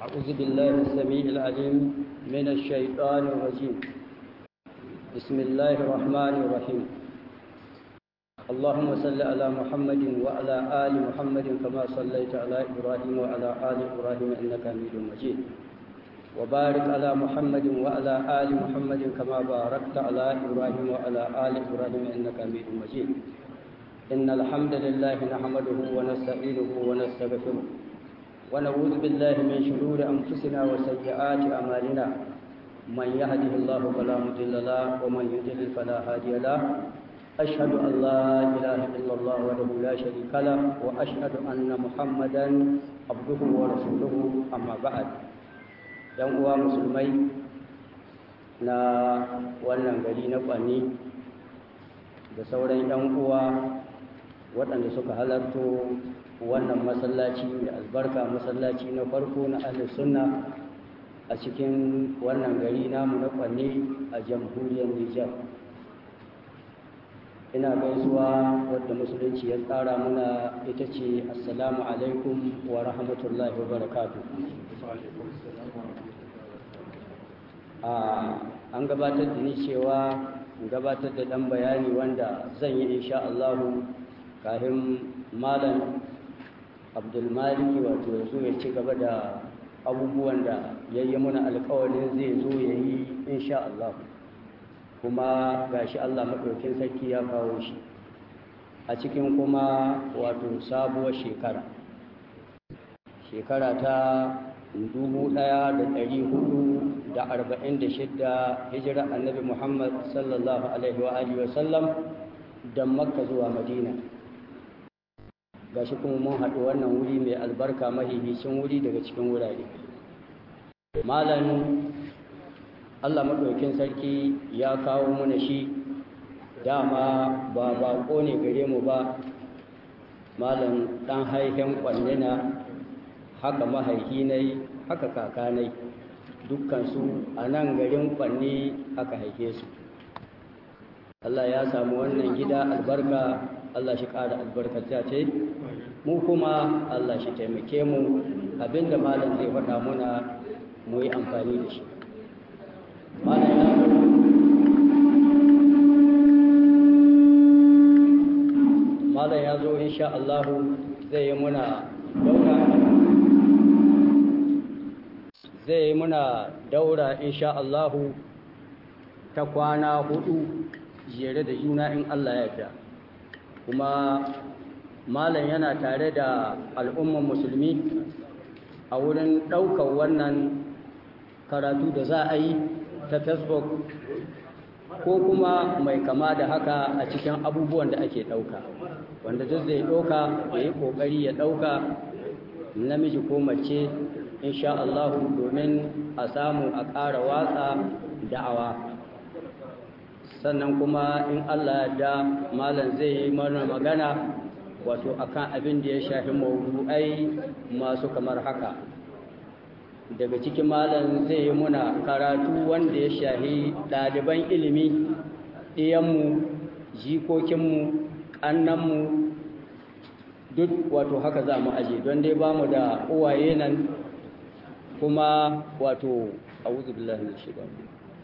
أعوذ بالله السميع العليم من الشيطان الرجيم بسم الله الرحمن الرحيم اللهم صل على محمد وعلى آل محمد كما صليت على إبراهيم وعلى آل إبراهيم إنك حميد مجيد وبارك على محمد وعلى آل محمد كما باركت على إبراهيم وعلى آل إبراهيم إنك حميد مجيد إن الحمد لله نحمده ونستعينه ونستغفره ونعوذ بالله من شرور أنفسنا وسيئات أعمالنا من يهده الله فلا مضل له ومن يضلل فلا هادي له أشهد أن لا إله إلا الله وحده لا شريك له وأشهد أن محمدا عبده ورسوله أما بعد yan uwa musulmai na wannan gari na kwanni da sauran yan uwa waɗanda suka halarto wannan masallaci mai albarka masallaci na farko na ahlus sunna a cikin wannan gari namu na kwanne a jamhuriyar Nijar ina gaisuwa wadda musulunci ya tsara muna ita ce assalamu alaikum wa rahmatullahi wa barakatuh an gabatar da ni cewa gabatar da ɗan bayani wanda zan yi insha Allahu kafin malam abdulmaliki wato ya zo ya ci gaba da abubuwan da ya yi muna alkawarin zai zo ya yi insha Allah kuma gashi Allah maɗaukin sarki ya kawo shi a cikin kuma wato sabuwar shekara shekara ta dubu ɗaya da ɗari hudu da arba'in da shidda hijira annabi muhammad sallallahu alaihi wa alihi wa sallam da makka zuwa madina gashi kuma mun haɗu wannan wuri mai albarka mahihicin wuri daga cikin wurare malam allah maɗaukin sarki ya kawo mana shi dama ba baƙo ne gare mu ba malam ɗan haihen ƙwannina haka mahaihinai haka kakanai dukkansu a nan garin kwanne aka haife su Allah ya samu wannan gida albarka Allah shi ƙara albarkata ce mu kuma Allah shi taimake mu abinda malam zai faɗa muna mu yi amfani da shi malam ya zo insha Allah zai yi muna daura zai muna daura insha Allahu ta kwana hudu jere da juna in Allah ya yarda kuma malam yana tare da al'umman musulmi a wurin ɗaukar wannan karatu da za a yi ta facebook ko kuma mai kama da haka a cikin abubuwan da ake ɗauka wanda duk zai ɗauka ya yi ƙoƙari ya ɗauka namiji ko mace insha Allahu domin a samu a ƙara watsa da'awa sannan kuma in Allah da malam zai yi mana magana wato akan abin da ya shafi mawdu'ai masu kamar haka daga cikin malam zai yi muna karatu wanda ya shafi ɗaliban ilimi ɗiyanmu jikokinmu ƙannanmu duk wato haka za mu aje don dai ba mu da uwaye nan kuma wato a'udhu billahi minash shaitani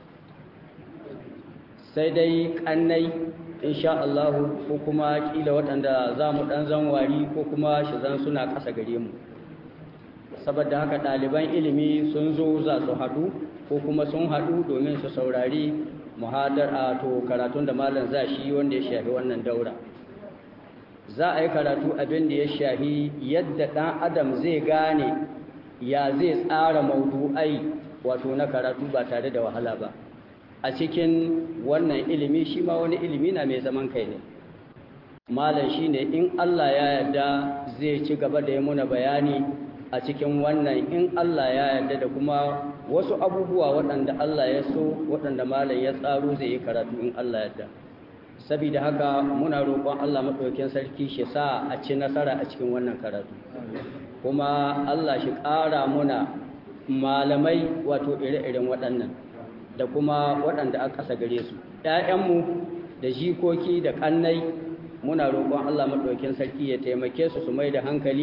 sai dai kannai insha Allah ko kuma kila waɗanda za mu dan zanwari ko kuma shi zan suna ƙasa gare mu saboda haka ɗaliban ilimi sun zo za su haɗu ko kuma sun haɗu domin su saurari muhadara to karatun da malam za shi wanda ya shafi wannan daura za a yi karatu abin da ya shafi yadda ɗan adam zai gane ya zai tsara maudu'ai wato na karatu ba tare da wahala ba a cikin wannan ilimi shi ma wani ilimi na mai zaman kai ne malam shi ne in Allah ya yarda zai ci gaba da yi muna bayani a cikin wannan in Allah ya yarda da kuma wasu abubuwa waɗanda Allah ya so waɗanda malam ya tsaro zai yi karatu in Allah ya yarda saboda haka muna roƙon Allah maɗaukin sarki shi sa a ci nasara a cikin wannan karatu kuma Allah shi ƙara muna malamai wato ire-iren waɗannan da kuma waɗanda aka ƙasa gare su ‘ya'yanmu da jikoki da ƙannai muna roƙon Allah maɗaukin sarki ya taimake su su mai da hankali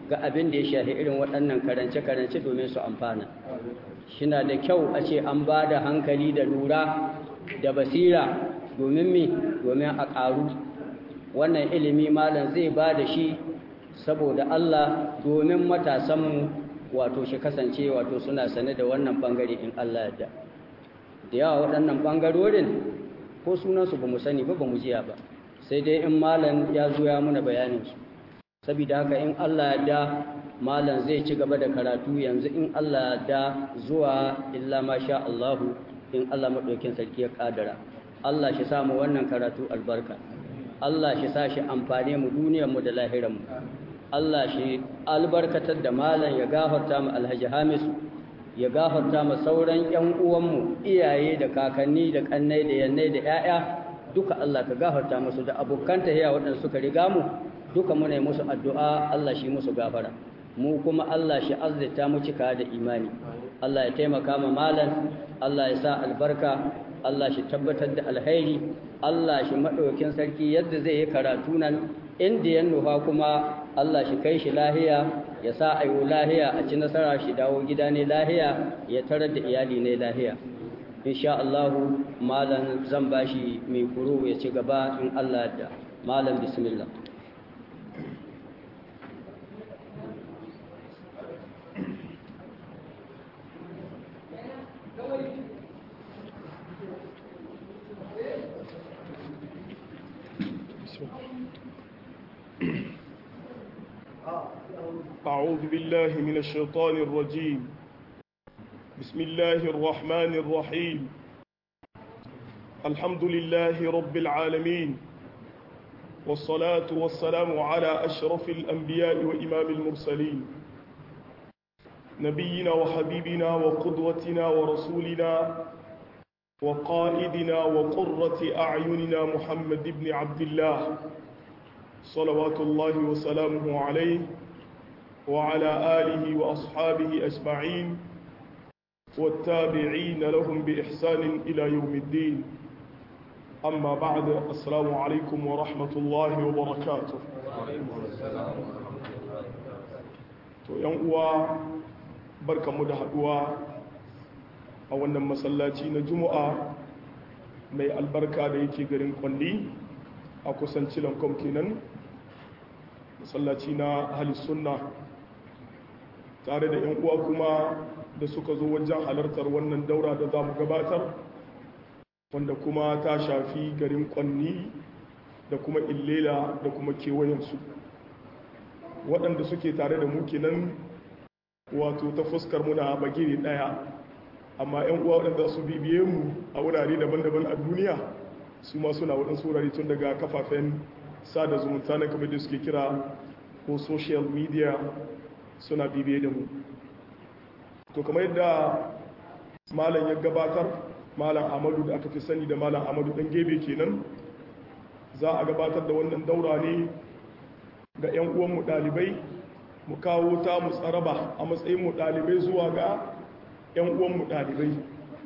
ga abin da ya shafi irin waɗannan karance-karance domin su amfana shina da kyau a ce an ba da hankali da lura da basira domin mi domin a ƙaru wannan ilimi malam zai ba da shi saboda Allah domin matasanmu wato shi kasance wato suna sane da wannan bangare in Allah yadda da yawa waɗannan bangarorin ko sunansu ba mu sani ba ba mu jiya ba sai dai in malam ya zo ya muna bayaninsu saboda haka in Allah yadda malam zai ci gaba da karatu yanzu in Allah yadda zuwa illa ma sha Allahu in Allah maɗaukin sarki ya ƙadara Allah shi samu wannan karatu albarka Allah shi sa shi amfane mu duniyarmu da lahiranmu Allah shi albarkatar da malam ya gafarta mu alhaji hamisu ya gafarta mu sauran ƴan uwanmu iyaye da kakanni da kannai da yannai da ƴaƴa duka Allah ka gafarta musu da abokan tahiya waɗanda suka riga mu duka muna musu addu'a Allah shi musu gafara mu kuma Allah shi azzata mu cika da imani Allah ya taimaka ma malam Allah ya sa albarka Allah shi tabbatar da alhairi Allah shi maɗaukin sarki yadda zai yi karatu nan inda ya nufa kuma Allah shi kai shi lahiya ya sa ayo lahiya a ci nasara shi dawo gida ne lahiya ya tarar da iyali ne lahiya insha Allah malam zan bashi mai kuro ya ci gaba in Allah da malam bismillah أعوذ بالله من الشيطان الرجيم بسم الله الرحمن الرحيم الحمد لله رب العالمين والصلاة والسلام على أشرف الأنبياء وإمام المرسلين نبينا وحبيبنا وقدوتنا ورسولنا وقائدنا وقرة أعيننا محمد بن عبد الله صلوات الله وسلامه عليه وعلى آله وأصحابه أجمعين والتابعين لهم بإحسان إلى يوم الدين أما بعد السلام عليكم ورحمة الله وبركاته to yan uwa barkamu da haduwa a wannan masallaci na juma'a mai albarka da yake garin kwalli a kusanci lankom kenan masallaci na halis sunna tare da 'yan uwa kuma da suka zo wajen halartar wannan daura da za mu gabatar wanda kuma ta shafi garin kwanni da kuma illela da kuma kewayensu waɗanda suke tare da mu kenan wato ta fuskar muna bagire ɗaya amma 'yan uwa waɗanda su bibiye mu a wurare daban-daban a duniya su ma suna waɗansu wurare tun daga kafafen sada zumunta na kamar da suke kira ko social media suna bibiye da mu to kamar yadda malam ya gabatar malam amadu da aka fi sani da malam amadu ɗan gebe kenan za a gabatar da wannan daura ne ga 'yan uwanmu ɗalibai mu kawo ta mu tsaraba a matsayin mu ɗalibai zuwa ga 'yan uwanmu ɗalibai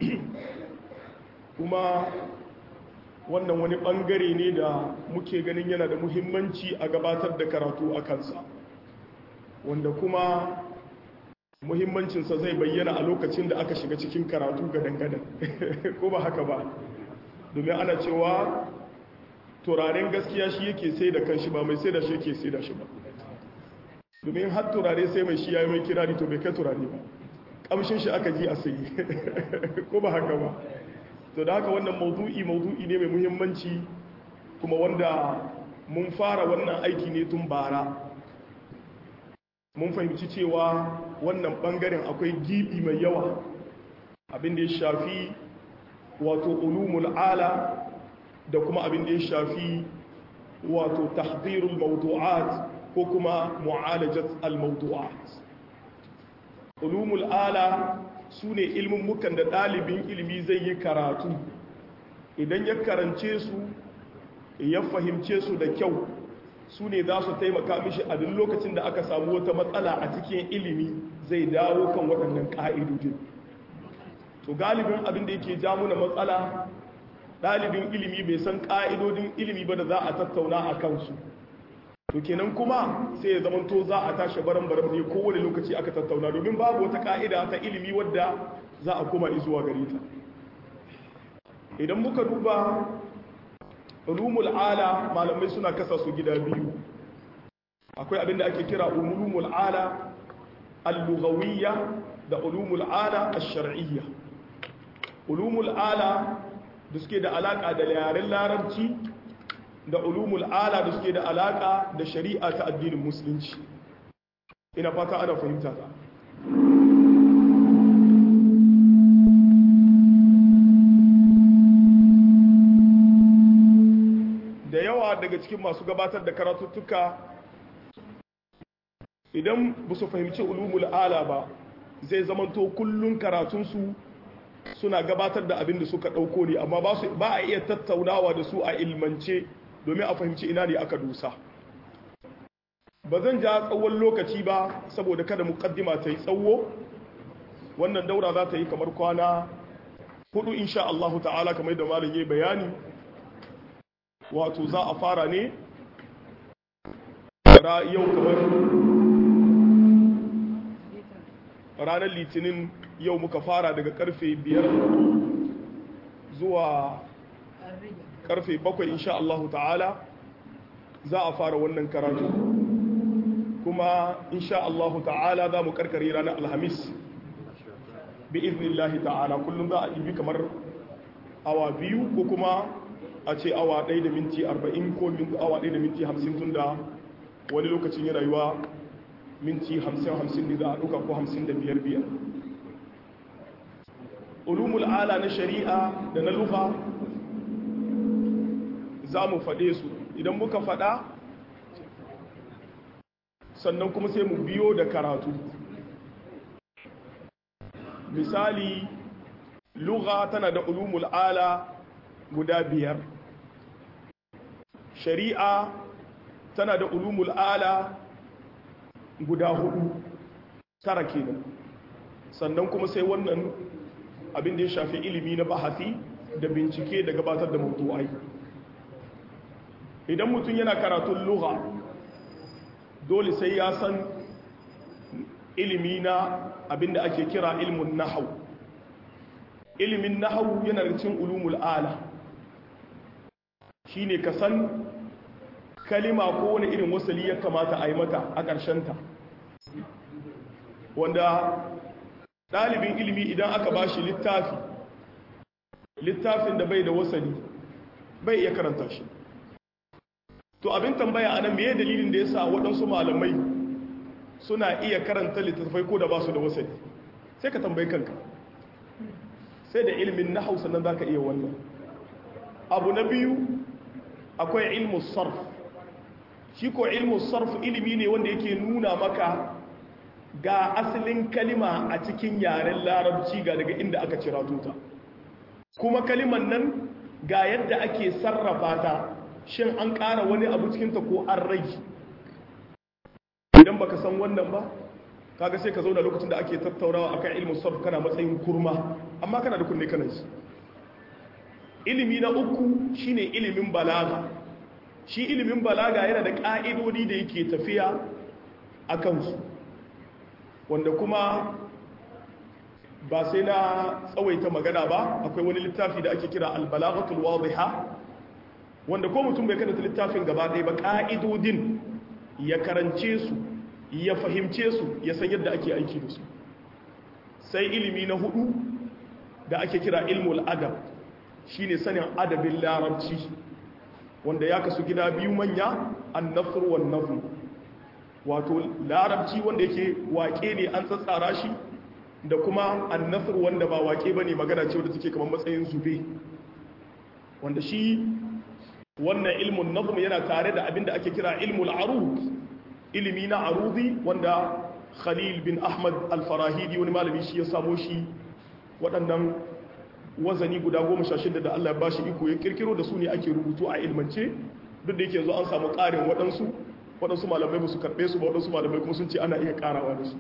kuma wannan wani ɓangare ne da muke ganin yana da muhimmanci a gabatar da karatu a kansa wanda kuma muhimmancinsa zai bayyana a lokacin da aka shiga cikin karatu ga dangadan ko ba haka ba domin ana cewa turaren gaskiya shi yake sai da kanshi ba mai sai da shi yake sai da shi ba domin har turare sai mai shi ya yi mai kirari to bai kai turare ba kamshin shi aka ji a sayi ko ba haka ba to da haka wannan maudu'i maudu'i ne mai muhimmanci kuma wanda mun fara wannan aiki ne tun bara mun fahimci cewa wannan bangaren akwai gibi mai yawa abin da ya shafi wato ulumul ala da kuma abin da ya shafi wato tahdirul mawdu'at ko kuma mu'alajat al-mawdu'at ulumul ala su ne ilmummukan da ɗalibin ilimi zai yi karatu idan ya karance su ya fahimce su da kyau su ne za su taimaka mishi a duk lokacin da aka samu wata matsala a cikin ilimi zai dawo kan waɗannan ƙa'idodin to galibin abin da yake ja muna matsala ɗalibin ilimi bai san ƙa'idodin ilimi ba da za a tattauna a kansu to kenan kuma sai ya zamanto za a tashi baran baran ne kowane lokaci aka tattauna domin babu wata ka'ida ta ilimi wadda za a koma zuwa gare ta idan muka duba ulumul ala malamai suna kasa su gida biyu akwai abinda ake kira ulumul ala al-lughawiyya da ulumul ala ash-shar'iyya ulumul ala da suke da alaka da yaren larabci da ulumul ala da suke da alaka da shari'a ta addinin musulunci ina fata ana fahimta ta da yawa daga cikin masu gabatar da karatuttuka idan ba su fahimci ulumul ala ba zai zamanto kullun karatunsu suna gabatar da abin da suka ɗauko ne amma ba a iya tattaunawa da su a ilmance domin a fahimci ina ne aka dusa ba zan ja tsawon lokaci ba saboda kada mukaddima ta yi tsawo wannan daura za ta yi kamar kwana hudu insha Allah ta'ala kamar da malam yayi bayani wato za a fara ne yau kamar ranar litinin yau muka fara daga karfe biyar zuwa karfe bakwai insha Allah ta'ala za a fara wannan karatu kuma insha Allah ta'ala za mu karkare ranar alhamis bi iznillahi ta'ala kullum za a ibi kamar awa biyu ko kuma a ce awa ɗaya da minti arba'in ko awa ɗaya da minti hamsin tun da wani lokacin yana yiwa minti hamsin hamsin ne za a ɗuka ko hamsin da biyar biyar ulumul ala na shari'a da na lufa za mu faɗe su idan muka faɗa sannan kuma sai mu biyo da karatu misali lugha tana da ulumul ala guda biyar shari'a tana da ulumul ala guda hudu tara kenan sannan kuma sai wannan abin da ya shafi ilimi na bahasi da bincike da gabatar da mutuwai idan mutum yana karatun lugha dole sai ya san ilimi na abin da ake kira ilmin nahau ilimin nahau yana da cin ulumul ala shine ka san kalima ko wani irin wasali ya kamata a yi mata a ƙarshenta wanda ɗalibin ilimi idan aka ba shi littafi littafin da bai da wasali bai iya karanta shi to abin tambaya anan meye dalilin da ya sa waɗansu malamai suna iya karanta littattafai ko da ba su da wasali sai ka tambayi kanka sai da ilimin na hausa nan za ka iya wannan abu na biyu akwai ilmu sarf shi ko ilmu sarf ilimi ne wanda yake nuna maka ga asalin kalima a cikin yaren larabci ga daga inda aka cira tuta kuma kaliman nan ga yadda ake sarrafa ta shin an ƙara wani abu cikinta ko an rage idan baka san wannan ba kaga sai ka zauna lokacin da ake tattaunawa akan ilmu sarf kana matsayin kurma amma kana da kunne kana shi ilimi na uku shine ilimin balaga shi ilimin balaga yana da ƙa'idodi da yake tafiya a kansu wanda kuma ba sai na tsawaita magana ba akwai wani littafi da ake kira albalagatul wadiha wanda ko mutum bai karanta littafin gaba ɗaya ba ƙa'idodin ya karance su ya fahimce su ya san yadda ake aiki da su sai ilimi na hudu da ake kira ilmul adab shine sanin adabin larabci wanda ya kasu gida biyu manya annafr wan nazm wato larabci wanda yake waƙe ne an tsatsara shi da kuma annafr wanda ba waƙe bane magana ce wanda take kamar matsayin zube wanda shi wannan ilmun nazm yana tare da abinda ake kira ilmul arud ilimi na arudi wanda Khalil bin Ahmad al-Farahidi wani malami shi ya samo shi waɗannan wazani guda goma sha shida da Allah ya bashi iko ya kirkiro da su ne ake rubutu a ilmance duk da yake zo an samu ƙarin waɗansu waɗansu malamai ba su karɓe su ba waɗansu malamai kuma sun ce ana iya ƙarawa da su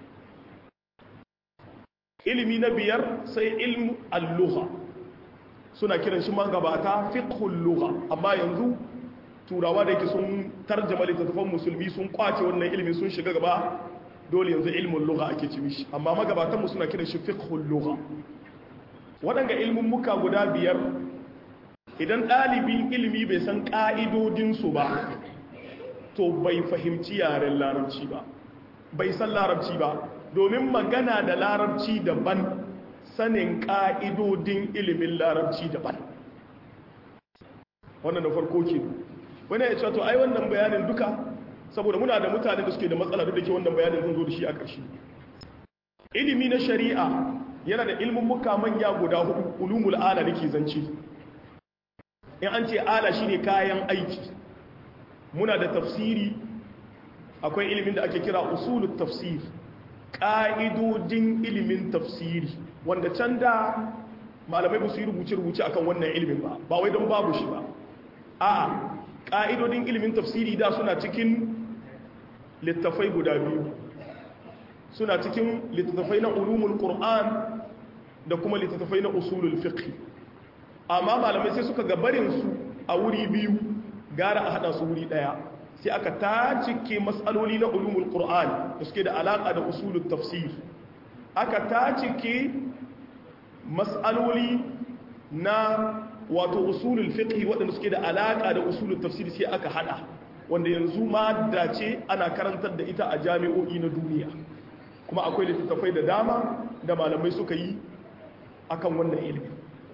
ilimi na biyar sai ilmu al-lugha suna kiran shi magabata fiqhul lugha amma yanzu turawa da yake sun tarjama littattafan musulmi sun kwace wannan ilimi sun shiga gaba dole yanzu ilmin lugha ake ci mishi amma magabatan mu suna kiran shi fiqhul lugha waɗanga ilmin muka guda biyar idan ɗalibin ilimi bai san ƙa'idodin su ba to bai fahimci yaren larabci ba bai san larabci ba domin magana da larabci daban sanin ƙa'idodin ilimin larabci daban wannan da farko ke wani ya ce to ai wannan bayanin duka saboda muna da mutane da suke da matsala duk da ke wannan bayanin zan zo da shi a ƙarshe ilimi na shari'a yana da ilmin muka manya guda hudu ulumul ala nake zance in an ce ala shine kayan aiki muna da tafsiri akwai ilimin da ake kira usulut tafsir ƙa'idodin ilimin tafsiri wanda can da malamai ba su yi rubuce-rubuce akan wannan ilimin ba ba wai don babu shi ba a ƙa'idodin ilimin tafsiri da suna cikin littafai guda biyu suna cikin littattafai na ulumul qur'an da kuma littattafai na usulul fiqh amma malamai sai suka gabarin su a wuri biyu gara a hada su wuri daya sai aka tacike matsaloli na ulumul qur'an da suke da alaka da usulul tafsir aka tacike matsaloli na wato usulul fiqh waɗanda suke da alaka da usulul tafsir sai aka hada wanda yanzu ma dace ana karantar da ita a jami'o'i na duniya kuma akwai littattafai da dama da malamai suka yi akan wannan ilimi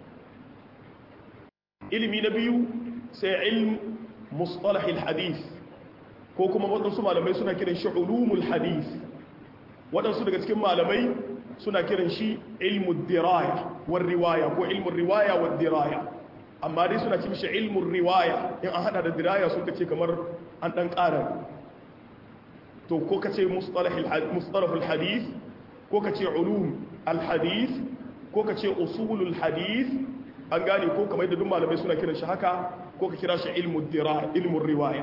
ilimi na biyu sai ilm mustalahil hadith ko kuma waɗansu malamai suna kiran shi ulumul hadith waɗansu daga cikin malamai suna kiran shi ilmul diraya war riwaya ko ilmul riwaya war diraya amma dai suna cin shi ilmul riwaya in an hada da diraya suka ce kamar an ɗan ƙara to ko ka ce mustalahul hadith ko ka ce ulum al-hadith ko ka ce usulul hadith an gane ko kamar da duk malamai suna kiran shi haka ko ka kira shi ilmul diraya ilmul riwaya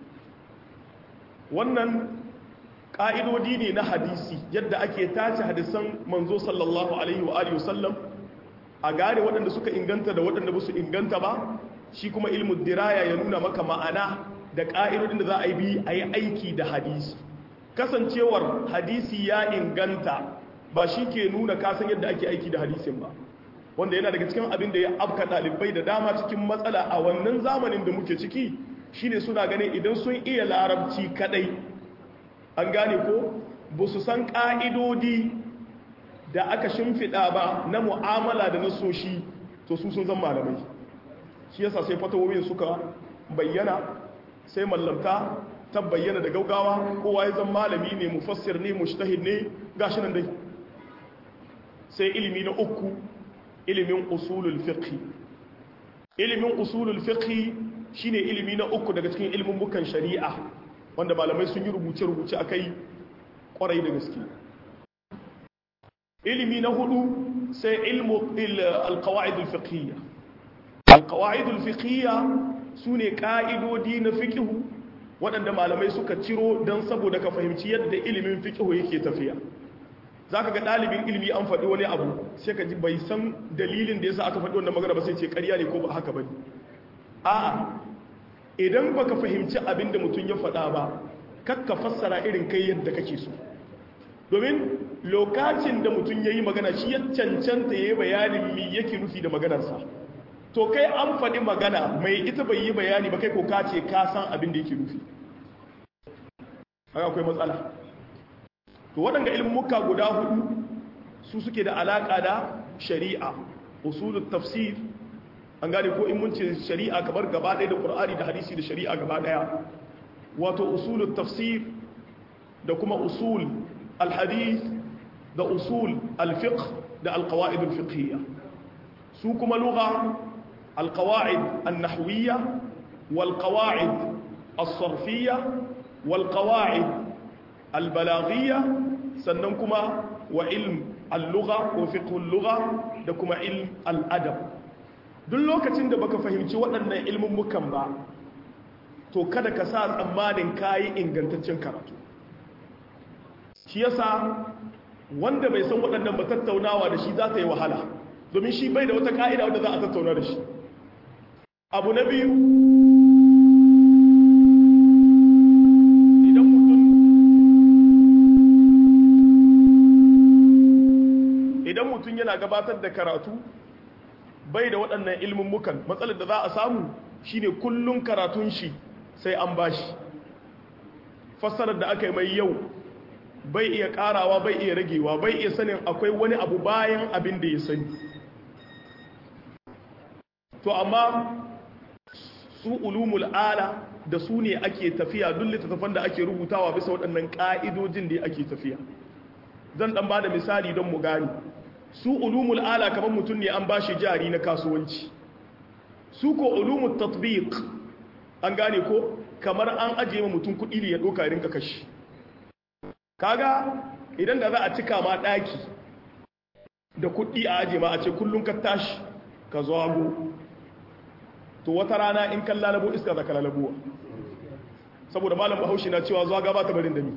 wannan ƙa'idodi ne na hadisi yadda ake tace hadisan manzo sallallahu alaihi wa alihi wasallam a gane waɗanda suka inganta da waɗanda ba su inganta ba shi kuma ilmul diraya ya nuna maka ma'ana da ƙa'idodin da za a yi bi a yi aiki da hadisi kasancewar hadisi ya inganta ba shi ke nuna kasan yadda ake aiki da hadisin ba wanda yana daga cikin abin da ya afka ɗalibai da dama cikin matsala a wannan zamanin da muke ciki shine suna ganin idan sun iya larabci kadai an gane ko ba su san ƙa'idodi da aka shimfiɗa ba na mu'amala da nasoshi to su sun zan malamai shi yasa sai fatawowin suka bayyana sai mallamta ta bayyana da gaugawa kowa ya zan malami ne mufassir ne mushtahid ne gashi nan dai sai ilimi na uku ilimin usulul fiqh ilimin usulul fiqh shine ilimi na uku daga cikin ilimin bukan shari'a wanda malamai sun yi rubuce-rubuce akai kwarai da gaske ilimi na hudu sai ilmu alqawaid alfiqhiyya alqawaid alfiqhiyya sune ka'idodi na fiqh waɗanda malamai suka ciro don saboda ka fahimci yadda ilimin fiqh yake tafiya zaka ga ɗalibin ilimi an faɗi wani abu sai ka ji bai san dalilin da yasa aka faɗi wannan magana ba sai ce ƙarya ne ko ba haka bane a'a idan baka fahimci abin da mutum ya faɗa ba kakka fassara irin kai yadda kake so domin lokacin da mutum ya yi magana shi ya cancanta ya yi bayanin mi yake nufi da maganarsa to kai an faɗi magana mai ita bai yi bayani ba kai ko ka ce ka san abin da yake nufi haka akwai matsala to waɗanda ilmuka guda hudu su suke da alaƙa da shari'a usulul tafsir an gane ko in mun ce shari'a kamar gaba ɗaya da ƙur'ani da hadisi da shari'a gaba ɗaya wato usulul tafsir da kuma usul alhadith da usul alfiqh da alqawaid alfiqhiyya su kuma lugha alqawaid annahwiyya walqawaid as-sarfiyya walqawaid albalaghiyya sannan kuma wa ilm al-lugha ko fiqh al-lugha da kuma ilm al-adab duk lokacin da baka fahimci waɗannan ilmummukan ba to kada ka sa tsammanin kayi ingantaccen karatu shi yasa wanda bai san waɗannan ba tattaunawa da shi za ta yi wahala domin shi bai da wata ka'ida wadda za a tattauna da shi abu na biyu idan mutum yana gabatar da karatu bai da waɗannan ilmin mukan matsalar da za a samu shine kullun karatun shi sai an bashi fassarar da aka yi mai yau bai iya karawa bai iya ragewa bai iya sanin akwai wani abu bayan abin da ya sani to amma su ulumul ala da su ne ake tafiya duk littattafan da ake rubutawa bisa waɗannan ƙa'idojin da ake tafiya zan ɗan ba da misali don mu gani su ulumul ala kamar mutum ne an ba shi jari na kasuwanci su ko ulumul tatbiq an gane ko kamar an ajiye ma mutum kuɗi ne ya ɗoka rinka kashi kaga idan da za a cika ma ɗaki da kuɗi a ajiye ma a ce kullum ka tashi ka zago to wata rana in kan lalabo iska za ka lalabuwa saboda malam bahaushe na cewa zuwa gaba ta barin da mi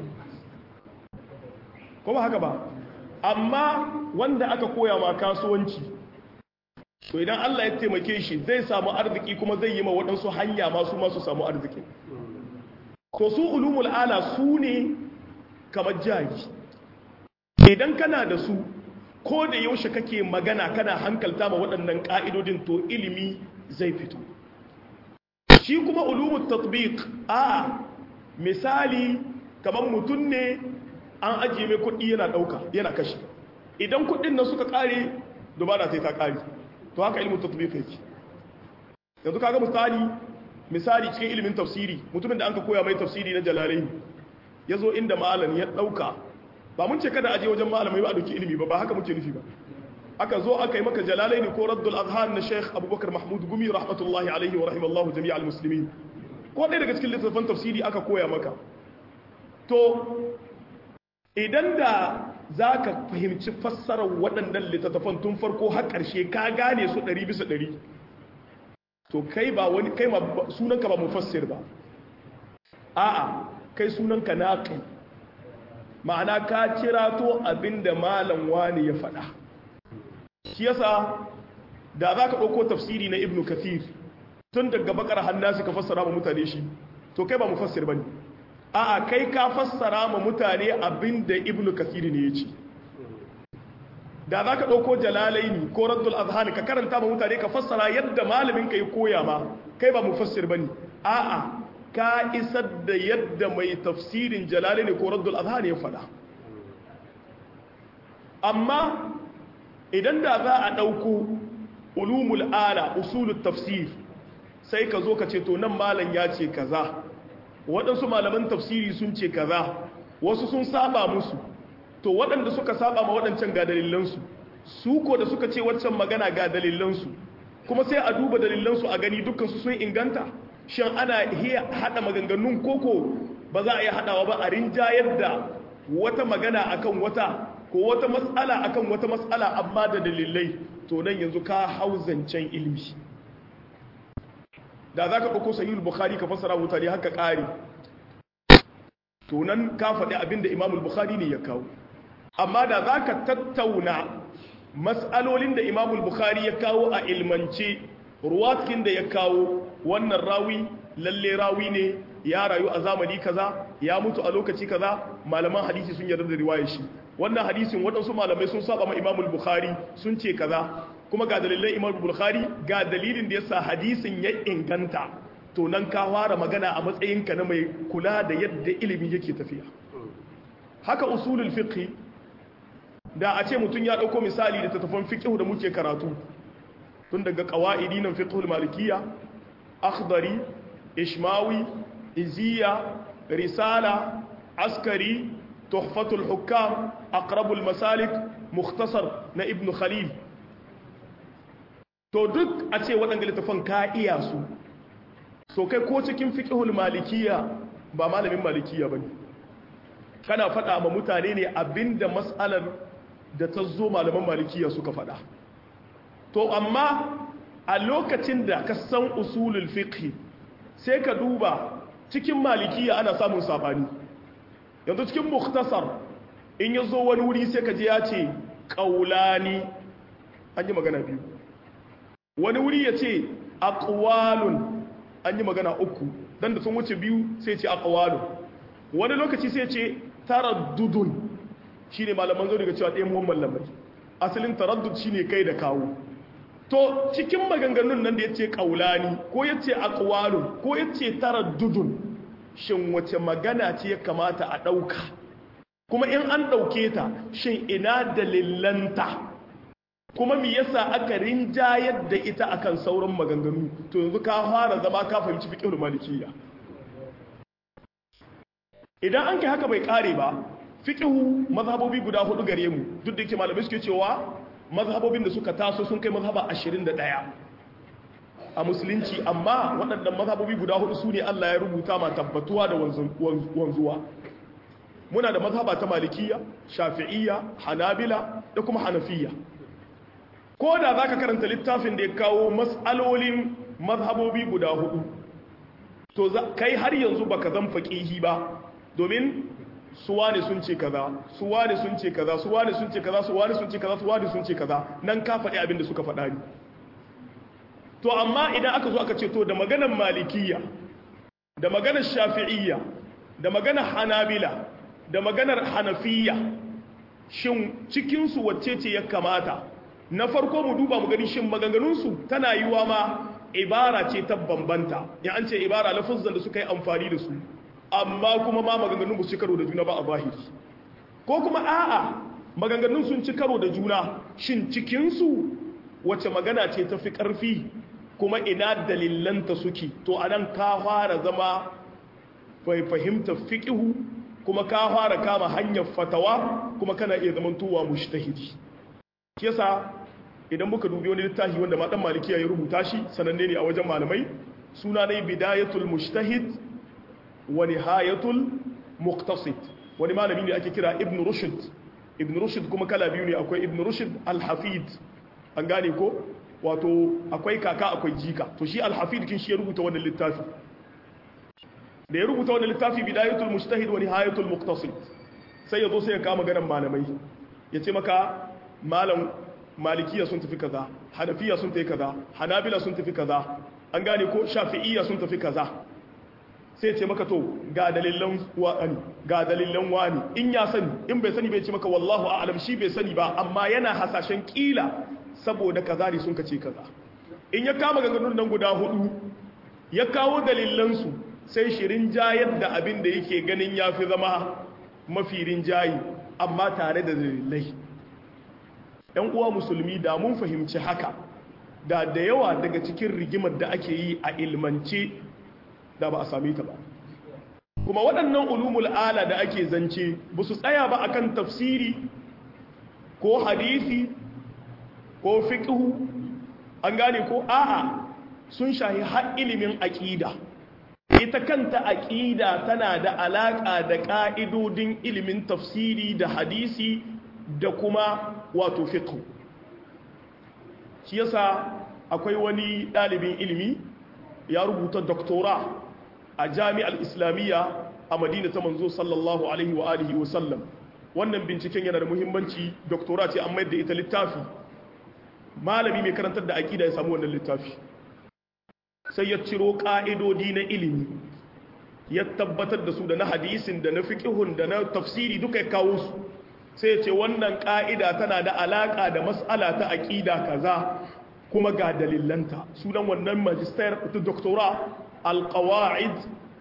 ko ba haka ba amma wanda aka koya ma kasuwanci to idan Allah ya taimake shi zai samu arziki kuma zai yi ma waɗansu hanya masu masu samu arziki to su ulumul ala su ne kamar jari idan kana da su ko da yaushe kake magana kana hankalta ma waɗannan ƙa'idodin to ilimi zai fito shi kuma ulumul tatbiq a misali kamar mutum ne an ajiye mai kuɗi yana ɗauka yana kashi idan kuɗin nan suka ƙare dubara sai ta ƙare to haka ilimin tatbiq yake yanzu kaga misali misali cikin ilimin tafsiri mutumin da an ka koya mai tafsiri na jalalain ya zo inda malam ya ɗauka ba mun ce kada aje wajen malamai ba a ɗauki ilimi ba ba haka muke nufi ba aka zo aka yi maka jalalain ko raddul azhan na sheikh abubakar mahmud gumi rahmatullahi alaihi wa rahimallahu jami'al muslimin ko ɗaya daga cikin littattafan tafsiri aka koya maka to idan da za ka fahimci fassarar waɗannan littattafan tun farko har ƙarshe ka gane su ɗari bisa ɗari to kai ba wani kai ma sunanka ba mufassir ba a'a kai sunanka naqi ma'ana ka kira to abinda malam wani ya faɗa shi yasa da za ka ɗauko tafsiri na ibnu kathir tun daga bakar hannasi ka fassara ma mutane shi to kai ba mufassir bane a'a kai ka fassara ma mutane abinda ibnu kathir ne ya ce da za ka ɗauko jalalaini ko raddul azhani ka karanta ma mutane ka fassara yadda malamin ka yi koya ma kai ba mufassir bane a'a ka isar da yadda mai tafsirin jalalaini ko raddul azhani ya faɗa amma idan da za a ɗauko ulumul ala usulul tafsir sai ka zo ka ce to nan malam ya ce kaza waɗansu malaman tafsiri sun ce kaza wasu sun saba musu to waɗanda suka saba ma waɗancan ga dalilansu su ko da suka ce waccan magana ga dalilansu kuma sai a duba dalilansu a gani dukkansu sun inganta shin ana iya haɗa maganganun koko ba za a iya haɗawa ba a rinjayar da wata magana akan wata ko wata matsala akan wata matsala amma da dalilai to nan yanzu ka hau zancen ilmi da za ka ɗauko sahihul bukhari ka fassara mutane haka ƙari to nan ka faɗi abin da imamul bukhari ne ya kawo amma da za ka tattauna matsalolin da imamul bukhari ya kawo a ilmance ruwatkin da ya kawo wannan rawi lalle rawi ne ya rayu a zamani kaza ya mutu a lokaci kaza malaman hadisi sun yarda da riwayar shi wannan hadisin waɗansu malamai sun saba ma imamul bukhari sun ce kaza kuma ga dalilan imamul bukhari ga dalilin da yasa hadisin ya inganta to nan ka fara magana a matsayinka na mai kula da yadda ilimi yake tafiya haka usulul fiqh da a ce mutum ya dauko misali da tattafan fiqh da muke karatu tun daga qawaidi nan fiqhul malikiyya akhdari ishmawi iziya risala askari tuhfatul hukam aqrabul masalik mukhtasar na ibn khalil to duk a ce waɗanda littafan ka iya su so kai ko cikin fiqhul malikiya ba malamin malikiya bane kana faɗa ma mutane ne abinda mas'alar da ta zo malaman malikiya suka faɗa to amma a lokacin da ka san usulul fiqh sai ka duba cikin malikiya ana samun sabani yanzu cikin mukhtasar in ya zo wani wuri sai ka ji ya ce qaulani an yi magana biyu wani wuri ya ce aqwalun an yi magana uku dan da sun wuce biyu sai ce aqwalun wani lokaci sai ce taraddudun shine malaman zo daga cewa ɗayan muhammad lamari asalin taraddud shine kai da kawo to cikin maganganun nan da yace qaulani ko yace aqwalun ko yace taraddudun shin wace magana ce ya kamata a dauka kuma in an dauke ta shin ina dalilanta kuma me yasa aka rinjayar da ita akan sauran maganganu to yanzu ka fara zama ka fahimci fiqhul malikiyya idan an kai haka bai kare ba fiqhu mazhabobi guda hudu gare mu duk da yake malamai suke cewa mazhabobin da suka taso sun kai mazhaba 21 a musulunci amma waɗannan mazhabobi guda hudu su ne Allah ya rubuta ma tabbatuwa da wanzuwa muna da mazhaba ta malikiya shafi'iyya hanabila da kuma hanafiya ko da za ka karanta littafin da ya kawo matsalolin mazhabobi guda hudu to kai har yanzu baka zan faƙihi ba domin suwa ne sun ce kaza suwa ne sun ce kaza suwa ne sun ce kaza suwa ne sun ce kaza suwa ne sun ce kaza nan ka faɗi abin da suka faɗa ne to amma idan aka zo aka ce to da maganar malikiya da maganar shafi'iyya da maganar hanabila da maganar hanafiya shin cikinsu wacce ce ya kamata na farko mu duba mu gani shin maganganunsu tana yiwa ma ibara ce ta bambanta ya an ce ibara lafuzan da suka yi amfani da su amma kuma ma maganganun ba su karo da juna ba a zahiri ko kuma a'a maganganun sun ci karo da juna shin cikinsu wace magana ce ta fi ƙarfi kuma ina dalilanta suke to anan ka fara zama bai fahimta fiƙihu kuma ka fara kama hanyar fatawa kuma kana iya zamantowa mushtahidi yasa idan muka dubi wani littafi wanda ma dan malikiya ya rubuta shi sananne ne a wajen malamai suna ne bidayatul mushtahid wa nihayatul muqtasid wani malami ne ake kira ibn rushd ibn rushd kuma kala biyu ne akwai ibn rushd al-hafid an gane ko wato akwai kaka akwai jika to shi al-hafid kin shi ya rubuta wannan littafi da ya rubuta wannan littafi bidayatul mujtahid wa nihayatul muqtasid sai ya zo sai ya kama ganin malamai ya ce maka malam malikiya sun tafi kaza hanafiya sun tafi kaza hanabila sun tafi kaza an gane ko shafi'iyya sun tafi kaza sai ce maka to ga dalilan wani ga dalilan wani in ya sani in bai sani bai ce maka wallahu a'lam shi bai sani ba amma yana hasashen kila saboda kaza ne sun kace kaza in ya kama ganganun nan guda hudu ya kawo dalilan su sai shirin jayar da abin da yake ganin yafi zama mafi rinjayi amma tare da dalilai ‘yan uwa musulmi da mun fahimci haka da da yawa daga cikin rigimar da ake yi a ilmance da ba a same ta ba kuma waɗannan ulumul ala da ake zance ba su tsaya ba akan tafsiri ko hadisi ko fiqhu an gane ko a'a sun shahi har ilimin aƙida ita kanta aƙida tana da alaƙa da ƙa'idodin ilimin tafsiri da hadisi da kuma wato fiqh shi yasa akwai wani ɗalibin ilimi ya rubuta doktora a jami'ar islamiyya a madina ta manzo sallallahu alaihi wa alihi wa sallam wannan binciken yana da muhimmanci doktora ce an mayar da ita littafi malami mai karantar da aƙida ya samu wannan littafi sai ya ciro ƙa'idodi na ilimi ya tabbatar da su da na hadisin da na fiƙihun da na tafsiri duka ya kawo su sai ce wannan ƙa'ida tana da alaƙa da matsala ta aƙida kaza kuma ga dalilanta sunan wannan majistar ta doktora alƙawa'id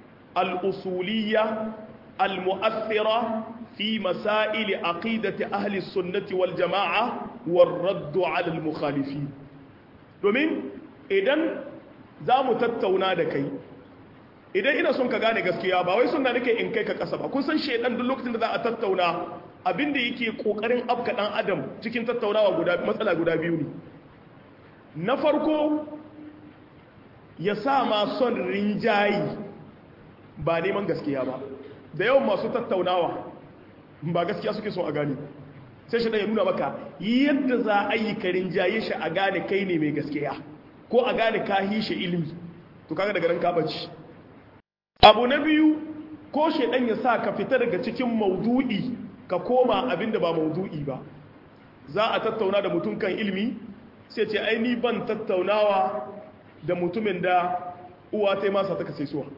al'usuliya al-mu'athira fi masaili aqidati ahli sunnati wal jama'a war raddu ala al-mukhalifi domin idan za mu tattauna da kai idan ina son ka gane gaskiya ba wai suna nake in kai ka kasa ba kun san shedan duk lokacin da za a tattauna abinda yake kokarin afka dan adam cikin tattaunawa guda matsala guda biyu ne na farko ya sa ma son rinjayi ba neman gaskiya ba da yawan masu tattaunawa ba gaskiya suke son a gane sai shi ya nuna maka yadda za a yi ka rinjaye shi a gane kai ne mai gaskiya ko a gane ka hishe ilimi to kaga daga nan ka bace abu na biyu ko shedan ya sa ka fita daga cikin maudu'i ka koma abinda ba maudu'i ba za a tattauna da mutum kan ilimi sai ce ai ni ban tattaunawa da mutumin da uwa ta yi masa ta kasai suwa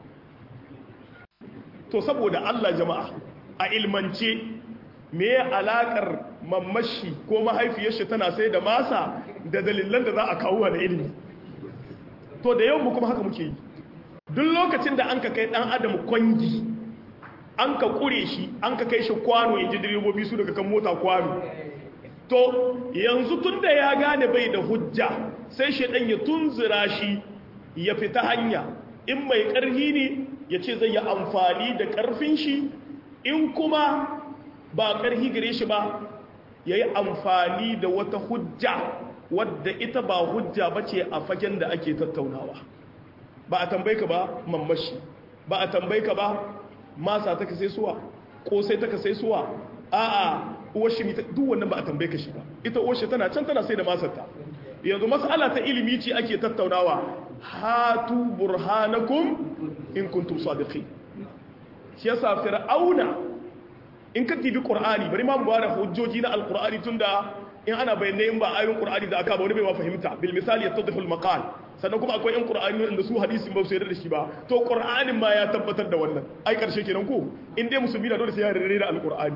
to saboda Allah jama'a a ilmance me alakar mamashi ko mahaifiyar shi tana sai da masa da dalilan da za a kawo da ilimi to da yawan mu kuma haka muke yi duk lokacin da an ka kai dan adam kwangi an ka kure shi an ka kai shi kwano inji direbobi su daga kan mota kwano to yanzu tun da ya gane bai da hujja sai shaidan ya tunzura shi ya fita hanya in mai ƙarfi ne ya ce zai yi amfani da ƙarfin shi in kuma ba ƙarfi gare shi ba ya yi amfani da wata hujja wadda ita ba hujja ba ce a fagen da ake tattaunawa ba a tambayi ka ba mamashi ba a tambayi ka ba masa ta ka sai suwa ƙosai ta ka sai suwa a'a uwar shi duk wannan ba a tambaye ka shi ba ita uwar shi tana can tana sai da masarta yanzu mas'ala ta ilimi ce ake tattaunawa hatu burhanakum in kuntum sadiqin shi yasa fir'auna in ka tibi qur'ani bari ma mu bada hujjoji na alqur'ani tunda in ana bayyana in ba ayoyin qur'ani da aka ba wani bai ma fahimta bil misali yattadhihu al maqal sannan kuma akwai yan qur'ani da su hadisin ba su yarda da shi ba to qur'anin ma ya tabbatar da wannan ai karshe kenan ko in dai musulmi na dole sai ya yarda da alqur'ani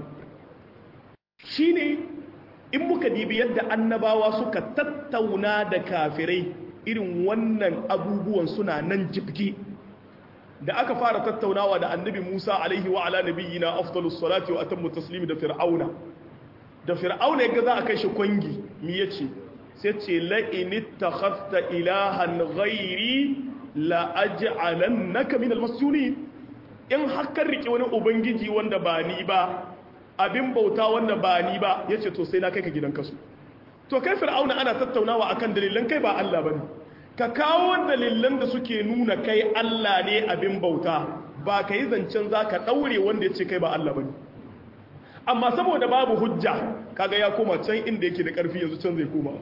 shine in muka dibi yadda annabawa suka tattauna da kafirai irin wannan abubuwan suna nan jibgi da aka fara tattaunawa da annabi Musa alaihi wa ala nabiyyina afdalus salati wa atammu taslimi da fir'auna da fir'auna yaga za a kai shi kwangi mi yace sai ce la in ittakhadta ilahan ghairi la aj'alannaka min almasjunin in hakkar rike wani ubangiji wanda ba ni ba abin bauta wanda ba ni ba ya ce to sai na kai ka gidan kasu to kai fir'auna ana tattaunawa akan dalilan kai ba Allah bane ka kawo dalilan da suke nuna kai Allah ne abin bauta ba ka yi zancen za ka ɗaure wanda ya ce kai ba Allah bane amma saboda babu hujja kaga ya koma can inda yake da ƙarfi yanzu can zai koma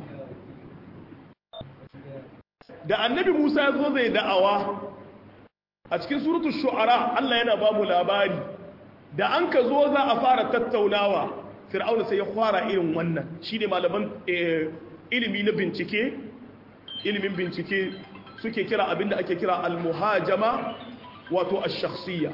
da annabi Musa ya zo zai da'awa a cikin suratul shu'ara Allah yana ba mu labari da an ka zo za a fara tattaunawa fir'auna sai ya fara irin wannan shine malaman ilimi na bincike ilimin bincike suke kira abinda ake kira al-muhajama wato ash-shakhsiyya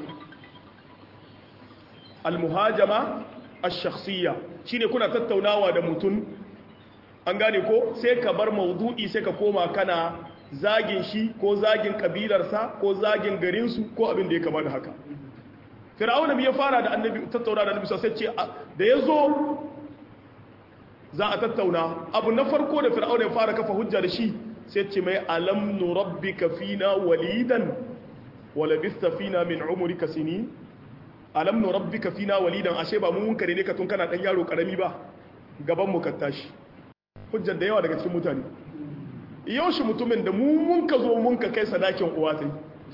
al-muhajama ash-shakhsiyya shine kuna tattaunawa da mutum an gane ko sai ka bar maudu'i sai ka koma kana zagin shi ko zagin kabilarsa ko zagin garinsu ko abin da ya kama da haka fir'auna ya fara da annabi tattauna da annabi sai ce da yazo za a tattauna abu na farko da fir'auna ya fara kafa hujja da shi sai ce mai alam nurabbika fina walidan wa labista fina min umrika sini alam nurabbika fina walidan ashe ba mun kare ne ka tun kana dan yaro karami ba gaban mu ka tashi hujjar da yawa daga cikin mutane yau shi mutumin da mu mun ka zo mun ka kai sadakin uwa sai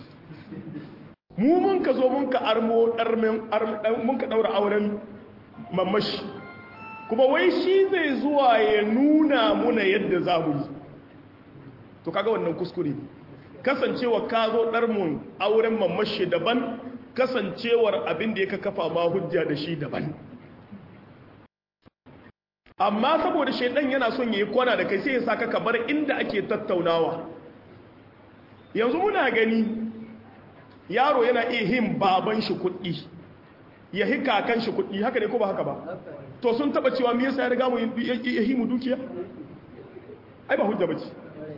mu mun ka zo mun ka armo mun ka daura auren mamashi kuma wai shi zai zuwa ya nuna muna yadda za mu yi to kaga wannan kuskure kasancewa ka zo ɗarmun auren mamashi daban kasancewar abin da ya ka kafa ma hujja da shi daban amma saboda shaidan yana son ya yi kwana da kai sai ya sa ka bar inda ake tattaunawa yanzu muna gani yaro yana iya hin baban shi kuɗi ya hi kakan shi kuɗi haka ne ko ba haka ba to sun taba cewa me yasa ya riga mu ya hi mu dukiya ai ba hujja bace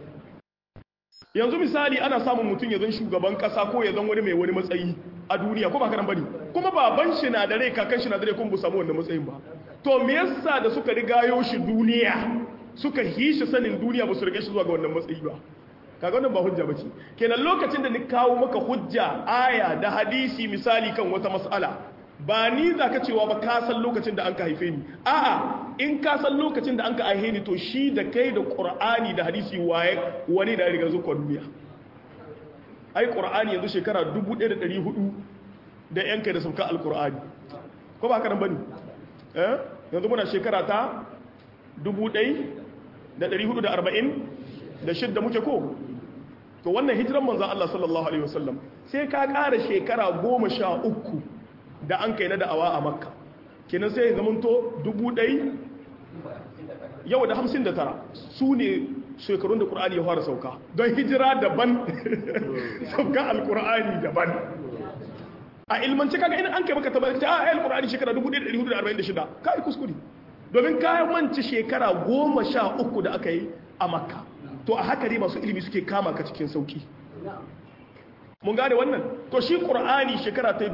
yanzu misali ana samun mutum ya zan shugaban kasa ko ya zan wani mai wani matsayi a duniya ko ba haka nan bane kuma baban shi na da rai kakan shi na da rai kuma bu samu wannan matsayin ba to me yasa da suka rigayo shi duniya suka hi shi sanin duniya ba su rige shi zuwa ga wannan matsayi ba kaga wannan ba hujja bace kenan lokacin da ni kawo maka hujja aya da hadisi misali kan wata mas'ala ba ni zaka cewa ba ka san lokacin da an ka haife ni a'a in ka san lokacin da an ka haife ni to shi da kai da qur'ani da hadisi waye wani da riga zuwa duniya ai qur'ani yanzu shekara 1400 da yan kai da sauka alqur'ani ko ba haka nan bane eh yanzu muna shekara ta 1440 da shidda muke ko to wannan hijiran manzan Allah sallallahu Alaihi wasallam sai ka ƙara shekara goma sha uku da an kai na da'awa a makka kenan sai ya zamanto dubu ɗai yau da hamsin da tara su ne shekarun da ƙur'ani ya fara sauka don hijira daban sauka alƙur'ani daban a ilmanci kaga ina an kai maka tabbatar a ayal ƙur'ani shekara 1446 ka yi kuskure domin kayan manci shekara goma sha uku da aka yi a makka to a haka ne masu ilimi suke kama ka cikin sauki mun gane wannan to shi ƙur'ani shekara ta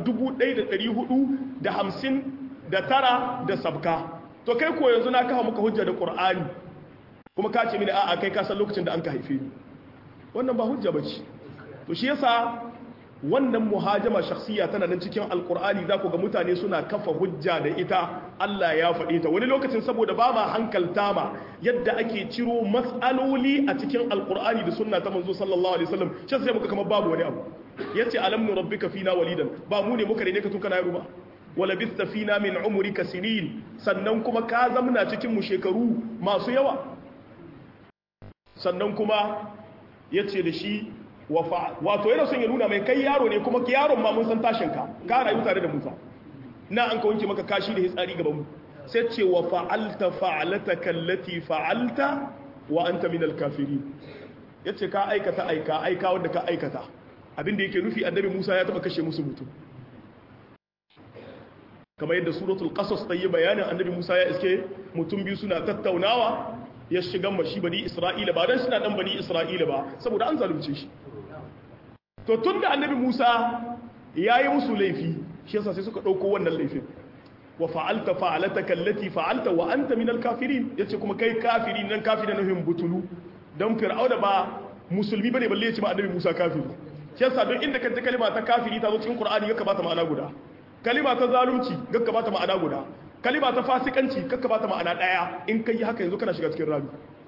1459 da sabka to kai ko yanzu na kawo muka hujja da ƙur'ani kuma ka ce mini a'a kai ka san lokacin da an ka haife ni wannan ba hujja bace to shi yasa wannan muhajama shakhsiya tana nan cikin alkur'ani za ku ga mutane suna kafa hujja da ita Allah ya faɗe ta wani lokacin saboda ba ma hankalta ma yadda ake ciro matsaloli a cikin alkur'ani da sunna ta manzo sallallahu alaihi wasallam shi sai muka kamar babu wani abu yace alam nu rabbika fina walidan ba mu ne muka rene ka tun kana yaro ba wala bista fina min umrika sinin sannan kuma ka zamna cikin mu shekaru masu yawa sannan kuma yace da shi wato yana son ya nuna mai kai yaro ne kuma yaron ma mun san tashin ka ka rayu tare da Musa na an ka wanke maka kashi da hitsari gaban mu sai ce wa fa'alta fa'alataka allati fa'alta wa anta min al-kafirin yace ka aikata aika aika wanda ka aikata abinda yake nufi annabi Musa ya taba kashe musu mutum kamar yadda suratul qasas ta yi bayanin annabi Musa ya iske mutum biyu suna tattaunawa ya shiga mashi bani Isra'ila ba dan suna dan bani Isra'ila ba saboda an zalunce shi to tun da annabi musa ya yi musu laifi shi yasa sai suka ɗauko wannan laifin wa fa'alta fa'alata kallati fa'alta wa anta minal kafirin yace kuma kai kafiri nan kafiri nufin butulu don fir'auna ba musulmi bane balle ya ce ma annabi musa kafiri shi yasa don inda kanta kalima ta kafiri ta zo cikin qur'ani ga bata ma'ana guda kalima ta zalunci ga bata ma'ana guda kalima ta fasikanci ga bata ma'ana daya in kai haka yanzu kana shiga cikin rami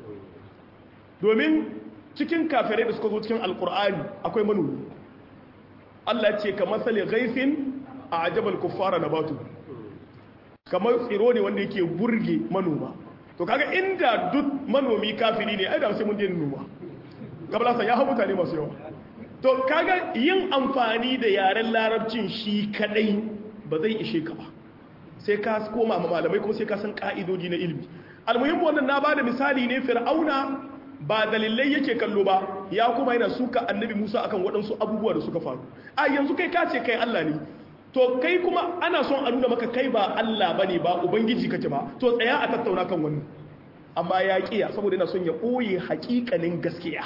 domin cikin kafirai da suka zo cikin alkur'ani akwai manomi Allah ce ka matsali gaifin a ajabal kuffara na batu kamar tsiro ne wanda yake burge manoma to kaga inda duk manomi kafiri ne ai da sai mun daina noma kabla ya hau mutane masu yawa to kaga yin amfani da yaren larabcin shi kadai ba zai ishe ka ba sai ka koma ma malamai kuma sai ka san ka'idodi na ilimi almuhimmu wannan na bada misali ne fir'auna ba dalilai yake kallo ba ya kuma yana suka annabi Musa akan waɗansu abubuwa da suka faru a yanzu kai ka ce kai Allah ne to kai kuma ana son a nuna maka kai ba Allah bane ba ubangiji kake ba to tsaya a tattauna kan wannan amma ya kiya saboda yana son ya ɓoye haƙiƙanin gaskiya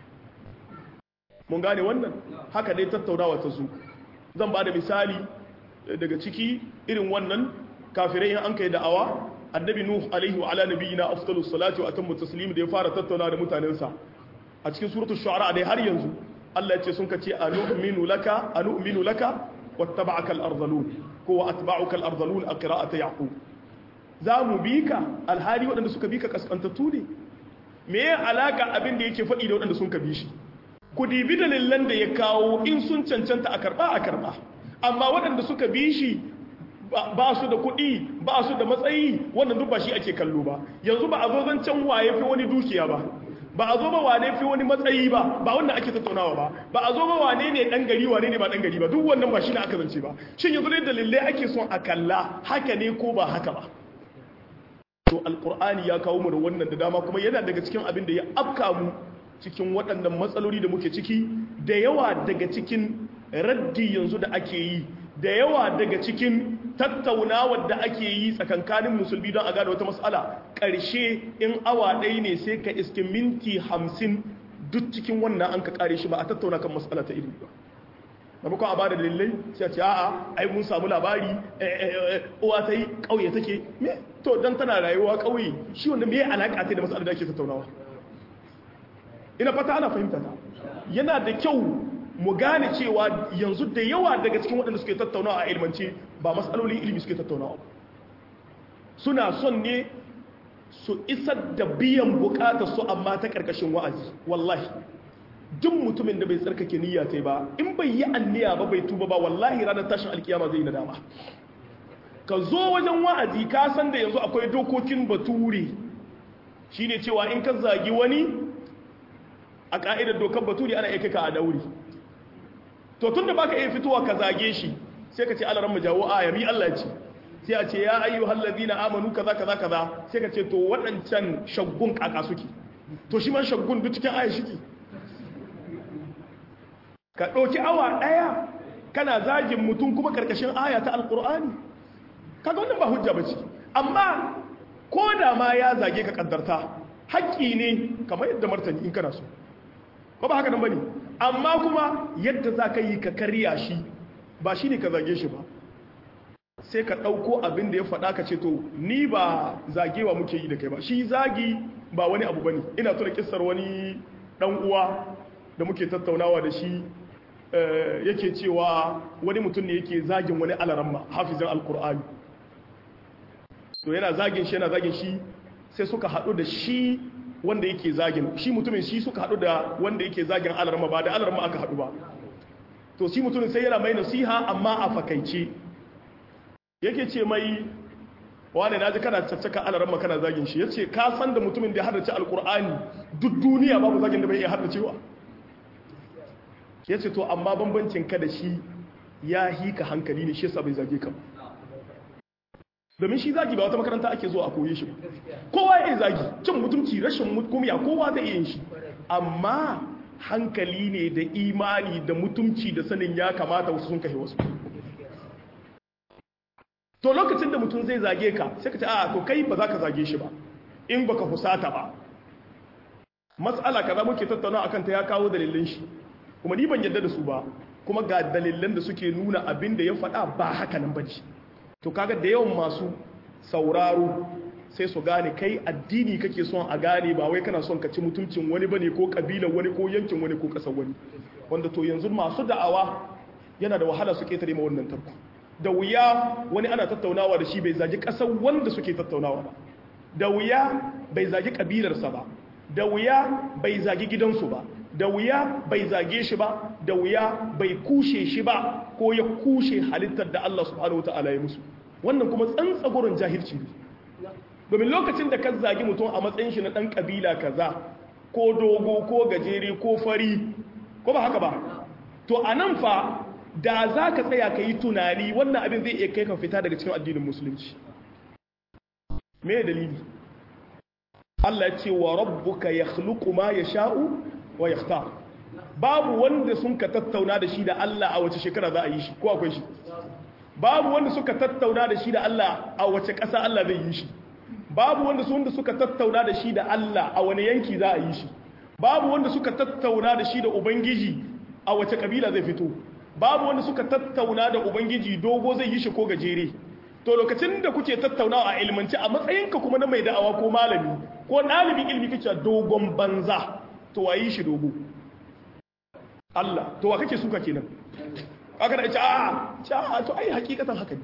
mun gane wannan haka dai tattaunawa ta zo zan ba da misali daga ciki irin wannan kafirai in an kai da'awa annabi nuh alaihi wa ala nabiyina afdalus salati wa atammu taslim da ya fara tattauna da mutanensa a cikin suratul shu'ara dai har yanzu Allah ya ce sun kace anu'minu laka anu'minu laka wattaba'aka al-ardhalun ko wa atba'uka al-ardhalun a qira'ati yaqub za mu bi ka alhali waɗanda suka bi ka kaskantattu ne me ya alaka abin da yake faɗi da waɗanda sun ka bi shi ku dibi dalilan da ya kawo in sun cancanta a karɓa a karɓa amma waɗanda suka bi shi ba su da kuɗi ba su da matsayi wannan duk ba shi ake kallo ba yanzu ba a zo zancen waye fi wani dukiya ba ba a zo ba wane fi wani matsayi ba ba wannan ake tattaunawa ba ba a zo ba wane ne dan gari wane ne ba dan gari ba duk wannan ba shi ne aka zance ba shin yanzu ne dalilai ake son a kalla haka ne ko ba haka ba to alqur'ani ya kawo mu da wannan da dama kuma yana daga cikin abin da ya afka mu cikin waɗannan matsaloli da muke ciki da yawa daga cikin raddi yanzu da ake yi da yawa daga cikin tattaunawar da ake yi tsakankanin musulmi don a gada wata matsala ƙarshe in awa ɗaya ne sai ka iske minti hamsin duk cikin wannan an ka ƙare shi ba a tattauna kan matsala ta ilimi ba maimakon a ba da dalilai sai a ce a'a ai mun samu labari uwa ta yi ƙauye take me to don tana rayuwa ƙauye shi wanda me alaƙa ta da matsala da ake tattaunawa ina fata ana fahimta ta yana da kyau mu gane cewa yanzu da yawa daga cikin waɗanda suke tattaunawa a ilmance ba matsalolin ilimi suke tattaunawa suna son ne su isar da biyan bukatar su amma ta ƙarƙashin wa'azi wallahi duk mutumin da bai tsarkake niyya ta ba in bai yi anniya ba bai tuba ba wallahi ranar tashin alkiyama zai nadama ka zo wajen wa'azi ka san da yanzu akwai dokokin bature shine cewa in ka zagi wani a ka'idar dokar bature ana iya ka a dauri to tunda baka iya fitowa ka zage shi sai ka ce alaran mu jawo aya mi Allah ce sai a ce ya ayyuhal ladina amanu kaza kaza kaza sai ka ce to waɗancan shaggun kaka suke to shi man shaggun duk cikin aya shike ka ɗauki awa ɗaya kana zagin mutum kuma karkashin aya ta alƙur'ani kaga wannan ba hujja bace amma ko da ma ya zage ka kaddarta haƙƙi ne kamar yadda martani in kana so ko ba haka nan bane amma kuma yadda za ka yi ka karya shi ba shi ne ka zage shi ba sai ka ɗauko abin da ya faɗa ka ce to ni ba zagewa muke yi da kai ba shi zagi ba wani abu bane ina tuna kissar wani ɗan uwa da muke tattaunawa da shi yake cewa wani mutum ne yake zagin wani alaramma hafizin alkur'ani to yana zagin shi yana zagin shi sai suka haɗu da shi wanda yake zagin shi mutumin shi suka haɗu da wanda yake zagin alarma ba da alarma aka haɗu ba to shi mutumin sai yana mai nasiha amma a fakaice yake ce mai wane na ji kana caccaka alarma kana zagin shi ya ce ka san da mutumin da ya haddace alkur'ani duk duniya babu zagin da bai iya haddacewa ya ce to amma bambancin ka da shi ya hika hankali ne shi yasa bai zage ka domin shi zagi ba wata makaranta ake zuwa a koye shi kowa ya zagi cin mutumci rashin mutumiya kowa zai yin shi amma hankali ne da imani da mutumci da sanin ya kamata wasu sun kashe wasu to lokacin da mutum zai zage ka sai ka ce a to kai ba za ka zage shi ba in baka husata ba matsala kaza muke tattauna akan ta ya kawo dalilin shi kuma ni ban yadda da su ba kuma ga dalilan da suke nuna abin da ya faɗa ba haka nan bace to kaga da yawan masu sauraro sai su gane kai addini kake son a gane ba wai kana son ka ci mutuncin wani bane ko kabilan wani ko yankin wani ko kasar wani wanda to yanzu masu da'awa yana da wahala su ketare ma wannan tarko da wuya wani ana tattaunawa da shi bai zagi kasar wanda suke tattaunawa ba da wuya bai zagi kabilarsa ba da wuya bai zagi gidansu ba da wuya bai zage shi ba da wuya bai kushe shi ba ko ya kushe halittar da Allah subhanahu wataala ya musu wannan kuma tsantsagoron jahilci ne domin lokacin da ka zagi mutum a matsayin shi na dan kabila kaza ko dogo ko gajere ko fari ko ba haka ba to anan fa da za ka tsaya ka yi tunani wannan abin zai iya kai ka fita daga cikin addinin musulunci me dalili Allah ya ce wa rabbuka yakhluqu ma yasha'u wa yakhtar babu wanda sun ka tattauna da shi da Allah a wace shekara za a yi shi ko akwai shi babu wanda suka tattauna da shi da Allah a wace ƙasa Allah zai yi shi babu wanda sun da suka tattauna da shi da Allah a wani yanki za a yi shi babu wanda suka tattauna da shi da ubangiji a wace kabila zai fito babu wanda suka tattauna da ubangiji dogo zai yi shi ko gajere to lokacin da kuke tattaunawa a ilmanci a matsayinka kuma na mai da'awa ko malami ko ɗalibin ilmi kace dogon banza to wayi shi dogo Allah to wa kake suka kenan aka da ce a to ai hakikatan haka ne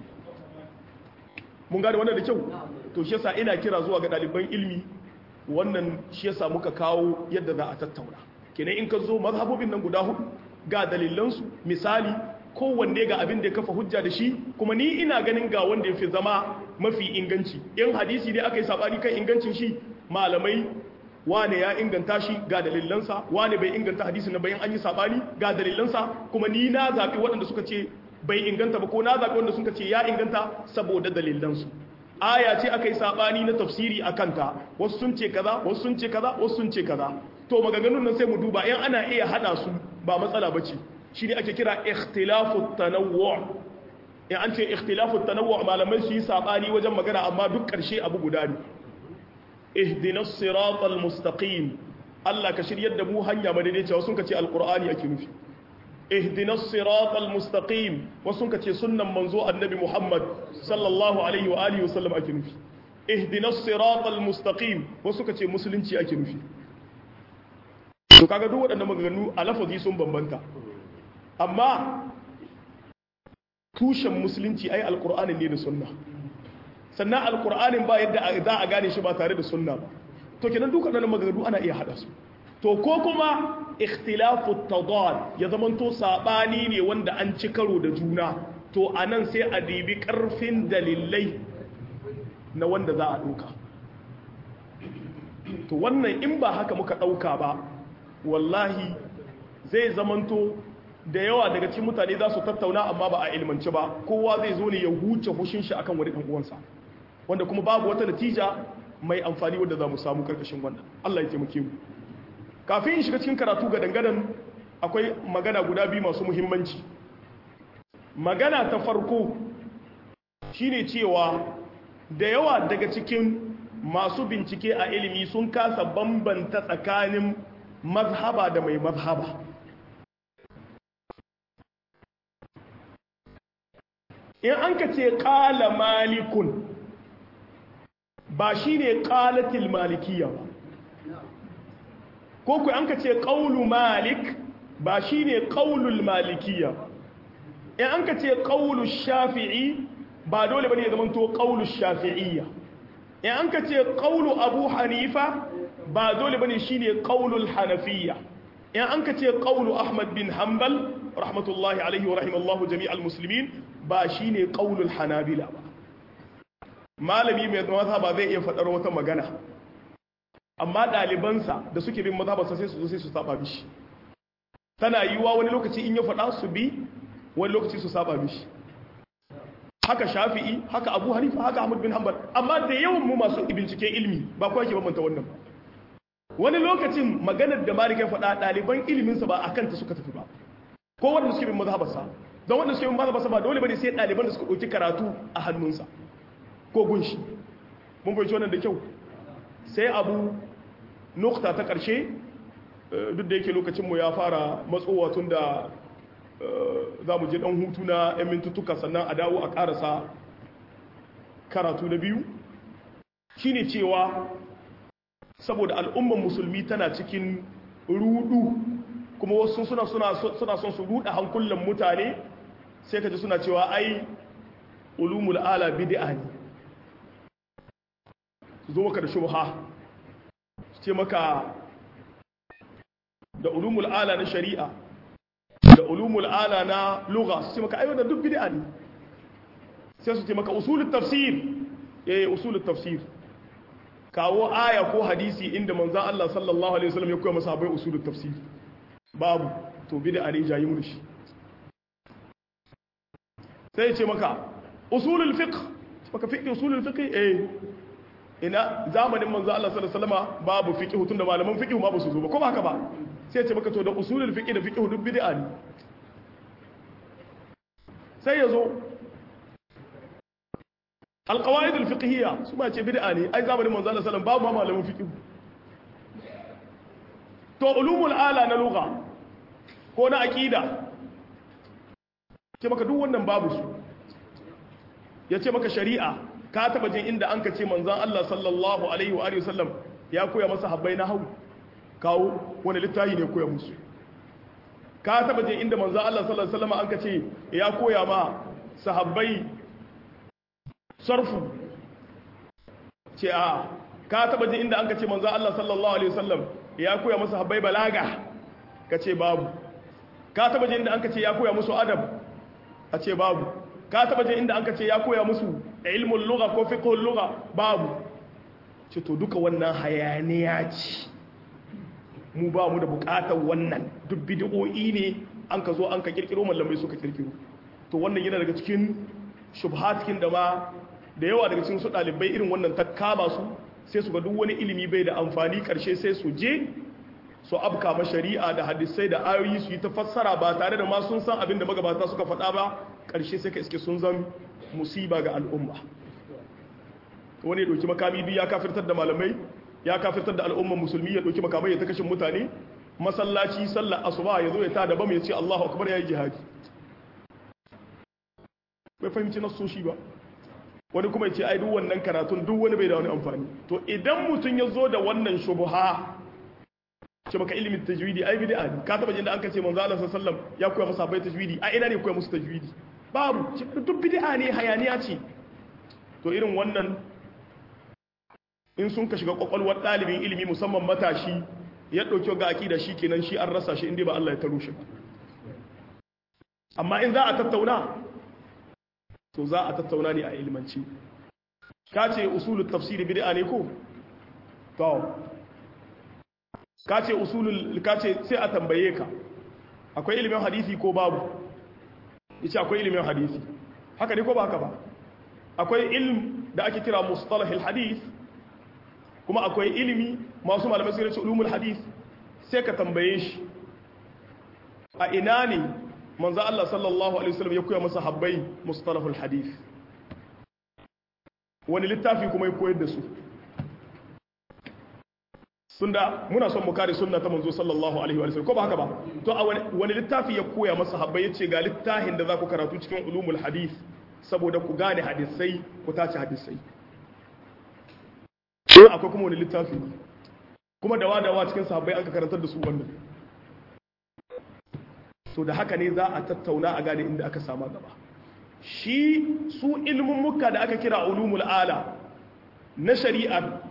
mun gane wannan da kyau to shi yasa ina kira zuwa ga ɗaliban ilmi wannan shi yasa muka kawo yadda za a tattauna kenan in ka zo mazhabobin nan guda hudu ga dalilansu misali kowanne ga abin da ya kafa hujja da shi kuma ni ina ganin ga wanda ya fi zama mafi inganci in hadisi ne aka yi sabani kan ingancin shi malamai wane ya inganta shi ga dalilansa wane bai inganta hadisi na bayan an yi sabani ga dalilansa kuma ni na zaɓi waɗanda suka ce bai inganta ba ko na zaɓi wanda suka ce ya inganta saboda dalilansu aya ce aka yi sabani na tafsiri a kanta wasu sun ce kaza wasu sun ce kaza wasu sun ce kaza to maganganun nan sai mu duba in ana iya hada su ba matsala bace shi ne ake kira ikhtilafu tanawwu in an ce ikhtilafu tanawwu malamai su yi sabani wajen magana amma duk karshe abu guda ne ihdinas siratal mustaqim Allah ka shiryar da mu hanya madaidaiciya wasu ka ce alqur'ani ake nufi ihdinas siratal mustaqim wasu ka ce sunnan manzo annabi Muhammad sallallahu alaihi wa alihi wasallam ake nufi ihdinas siratal mustaqim wasu ka ce musulunci ake nufi to kaga duk waɗannan maganganu a lafazi sun bambanta amma tushen musulunci ai alkur'anin ne da sunna sannan alkur'anin ba yadda za a gane shi ba tare da sunna ba to kenan duka nan maganganu ana iya hada su to ko kuma ikhtilafu tadad ya zamanto sabani ne wanda an ci karo da juna to anan sai a dibi karfin dalilai na wanda za a duka to wannan in ba haka muka dauka ba wallahi zai zamanto da yawa daga cikin mutane za su tattauna amma ba a ilmance ba kowa zai zo ne ya huce hushin shi akan wani uwansa wanda kuma babu wata natija mai amfani wanda za mu samu karkashin wannan Allah ya taimake mu kafin in shiga cikin karatu ga dangadan akwai magana guda biyu masu muhimmanci magana ta farko shine cewa da yawa daga cikin masu bincike a ilimi sun kasa bambanta tsakanin mazhaba da mai mazhaba in an ka ce ƙala malikun ba shi ne ƙalatil malikiya ba ko ku an ka ce ƙaulu malik ba shi ne ƙaulul malikiya ba in an ka ce ƙaulu shafi'i ba dole ba ne zama to ƙaulu shafi'iyya in an ka ce ƙaulu abu hanifa ba dole ba ne shi ne ƙaulul hanafiya in an ka ce ƙaulu ahmad bin hanbal rahmatullahi alaihi wa rahimallahu jami'al musulmin ba shi ne ƙaunul hanabila ba malami mai mazhaba ba zai iya faɗar wata magana amma ɗalibansa da suke bin mazhabarsa sai su zo sai su saba mishi tana yiwuwa wani lokaci in ya faɗa su bi wani lokaci su saba mishi haka shafi'i haka abu hanifa haka ahmad bin hanbal amma da yawan mu masu binciken ilimi ba kuwa ke bambanta wannan ba wani lokacin maganar da malik ya faɗa ɗaliban iliminsa ba a kanta suka tafi ba ko wanda suke bin mazhabarsa don wanda suke bin mazhabarsa ba dole bane sai ɗaliban da suka ɗauki karatu a hannunsa ko gunshi mun fahimci wannan da kyau sai abu nukta ta ƙarshe duk da yake lokacinmu ya fara matsowa tun da za mu je ɗan hutu na 'yan mintuttuka sannan a dawo a ƙarasa karatu na biyu shine cewa saboda al'umman musulmi tana cikin rudu kuma wasu suna suna son su ruda hankulan mutane sai ka ji suna cewa ai ulumul ala bid'a ne su zo maka da shubha su ce maka da ulumul ala na shari'a da ulumul ala na lugha su ce maka ai da duk bid'a ne sai su ce maka usulul tafsir eh usulul tafsir kawo aya ko hadisi inda manzon Allah sallallahu alaihi wasallam ya koya masa bai usulul tafsir babu to bid'a ne jayi mu shi sai ya ce maka usulul fiqh maka fiqh usulul fiqh eh ina zamanin manzo Allah sallallahu alaihi wasallam babu fiqh tunda malaman fiqh ma ba su zo ba ko ba haka ba sai ya ce maka to da usulul fiqh da fiqh duk bid'a ne sai ya zo alqawaid alfiqhiyya su ma ce bid'a ne ai zamanin manzo Allah sallallahu alaihi wasallam babu ma malaman fiqh to ulumul ala na lugha ko na aqida ce maka duk wannan babu su ya ce maka shari'a ka taba jin inda an ka ce manzan Allah sallallahu alaihi wa sallam ya koya masa habbai na hau kawo wani littafi ne koya musu ka taba jin inda manzan Allah sallallahu alaihi wasallam an ka ce ya koya ma sahabbai sarfu ce a ka taba jin inda an ka ce manzan Allah sallallahu alaihi wasallam ya koya masa habbai balaga ka ce babu ka taba jin inda an ka ce ya koya musu adab a ce babu ka taba jin inda an ka ce ya koya musu ilmul lugha ko fiqhul lugha babu ce to duka wannan hayaniya ce mu ba mu da bukatar wannan duk bid'o'i ne an ka zo an ka kirkiro mallamai suka kirkiro to wannan yana daga cikin shubhatkin da ma da yawa daga cikin su dalibai irin wannan ta kama su sai su ga duk wani ilimi bai da amfani karshe sai su je su abka ma shari'a da hadisai da ayoyi su yi ta fassara ba tare da ma sun san abin da magabata suka faɗa ba ƙarshe sai ka iske sun zan musiba ga al'umma wani ya ɗauki makami biyu ya kafirtar da malamai ya kafirtar da al'umman musulmi ya ɗauki makamai ya ta kashin mutane masallaci sallar asuba ya zo ya ta daban ya ce allahu akbar ya yi jihadi bai fahimci nasoshi ba wani kuma ya ce ai duk wannan karatun duk wani bai da wani amfani to idan mutum ya zo da wannan shubuha ce maka ilimin tajwidi ai bid'a ne ka taba jin da an kace manzo Allah sallallahu alaihi wasallam ya koya masa bai tajwidi a ina ne koya musu tajwidi babu duk bid'a ne hayaniya ce to irin wannan in sun ka shiga kwakwalwar dalibin ilimi musamman matashi ya dauki ga akida kenan shi an rasa shi inda ba Allah ya taro shi amma in za a tattauna to za a tattauna ne a ilmanci ka ce usulul tafsiri bid'a ne ko to ka ce usulul ka ce sai a tambaye ka akwai ilimin hadisi ko babu yace akwai ilimin hadisi haka ne ko ba haka ba akwai ilm da ake kira mustalahil hadith kuma akwai ilimi masu malamai sun ce ulumul hadith sai ka tambaye shi a ina ne manzo Allah sallallahu alaihi wasallam ya koya masa habbai mustalahul hadith wani littafi kuma ya koyar da su tunda muna son mu kare sunna ta manzo sallallahu alaihi wa sallam ko ba haka ba to a wani littafi ya koya masa habbai yace ga littafin da za ku karatu cikin ulumul hadith saboda ku gane hadisai ku tace hadisai akwai kuma wani littafi kuma dawa dawa cikin sahabbai an ka karantar da su wannan so da haka ne za a tattauna a gane inda aka sama gaba shi su ilmin muka da aka kira ulumul ala na shari'a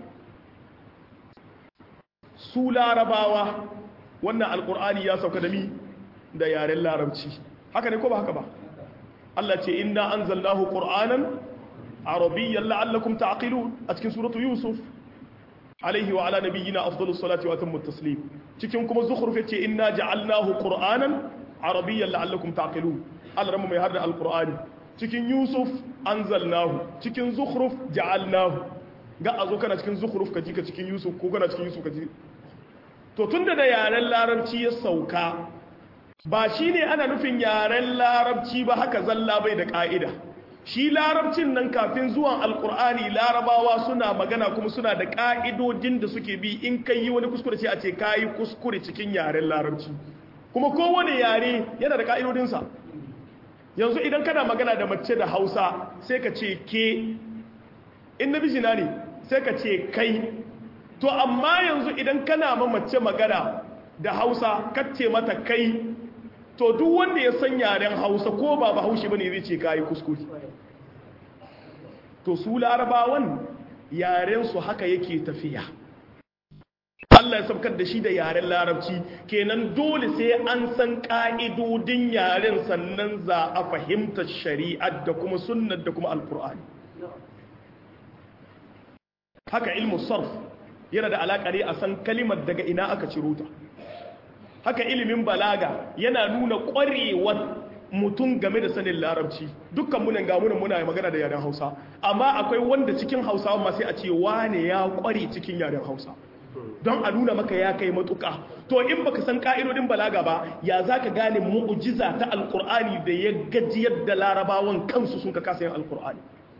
su larabawa wannan alkur'ani ya sauka da mi da yaren larabci haka ne ko ba haka ba Allah ce inna anzalnahu qur'anan arabiyyan la'allakum ta'qilun a cikin suratu yusuf alaihi wa ala nabiyyina afdalus salati wa atammu taslim cikin kuma zukhruf yace inna ja'alnahu qur'anan arabiyyan la'allakum ta'qilun Allah ramu mai harda alqur'ani cikin yusuf anzalnahu cikin zukhruf ja'alnahu ga azo kana cikin zukhruf kaji ka cikin yusuf ko kana cikin yusuf kaji to tunda da yaren larabci ya sauka ba shine ana nufin yaren larabci ba haka zalla bai da ka'ida shi larabcin nan kafin zuwan alkur'ani larabawa suna magana kuma suna da ka'idodin da suke bi in kai yi wani kuskure sai a ce kayi kuskure cikin yaren larabci kuma kowane yare yana da ka'idodinsa yanzu idan kana magana da mace da hausa sai ka ce ke in na bijina ne sai ka ce kai to amma yanzu idan kana ma mace magana da hausa kace mata kai to duk wanda ya san yaren hausa ko ba ba haushi bane zai ce kayi kuskure to su larabawan yaren su haka yake tafiya Allah ya sabkar da shi da yaren larabci kenan dole sai an san ka'idodin yaren sannan za a fahimta shari'ar da kuma sunnar da kuma alkur'ani haka ilmu sarf yana da alaƙa ne a san kalimar daga ina aka ciro ta haka ilimin balaga yana nuna ƙwarewar mutum game da sanin larabci dukkan munan gamunan muna magana da yaren hausa amma akwai wanda cikin hausa ma sai a ce wane ya ƙware cikin yaren hausa don a nuna maka ya kai matuƙa to in baka san ka'idodin balaga ba ya za ka gane mu'ujiza ta alƙur'ani da ya gajiyar da larabawan kansu sun ka kasa yin alƙur'ani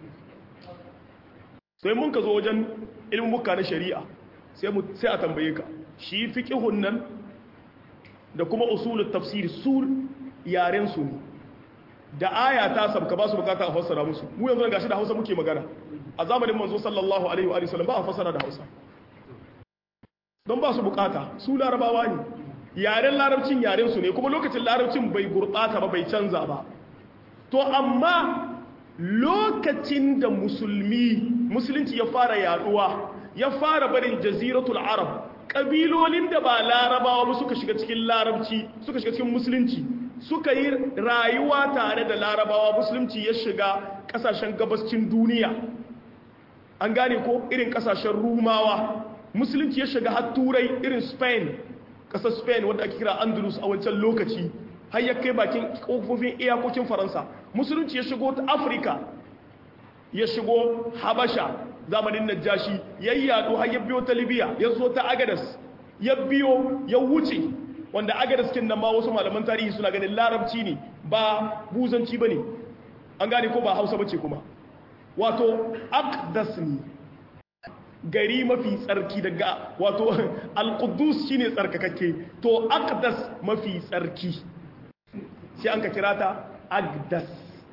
sai mun ka zo wajen ilimin muka na shari'a sai a tambaye ka shi fiƙihun nan da kuma usulul tafsir sur yaren su ne da aya ta sabka ba su bukata a fassara musu mu yanzu gashi da Hausa muke magana a zamanin manzo sallallahu alaihi wa sallam ba a fassara da Hausa don ba su bukata su larabawa ne yaren larabcin yaren su ne kuma lokacin larabcin bai gurbata ba bai canza ba to amma lokacin da musulmi musulunci ya fara yaduwa ya fara barin jaziratul arab ƙabilolin da ba larabawa ba suka shiga cikin larabci suka shiga cikin musulunci suka yi rayuwa tare da larabawa musulunci ya shiga ƙasashen gabascin duniya an gane ko irin ƙasashen rumawa musulunci ya shiga har turai irin spain ƙasar spain wadda ake kira andalus a wancan lokaci har ya kai bakin ƙofofin iyakokin faransa musulunci ya shigo ta afirka ya shigo habasha zamanin najashi ya yi yaɗo har ya biyo ta libya ya zo ta agadas ya biyo ya wuce wanda agadas kin nan ma wasu malaman tarihi suna ganin larabci ne ba buzanci ba ne an gane ko ba hausa bace kuma wato akdas ne gari mafi tsarki daga wato alkudus shine tsarkakakke to akdas mafi tsarki sai an ka kira ta agdas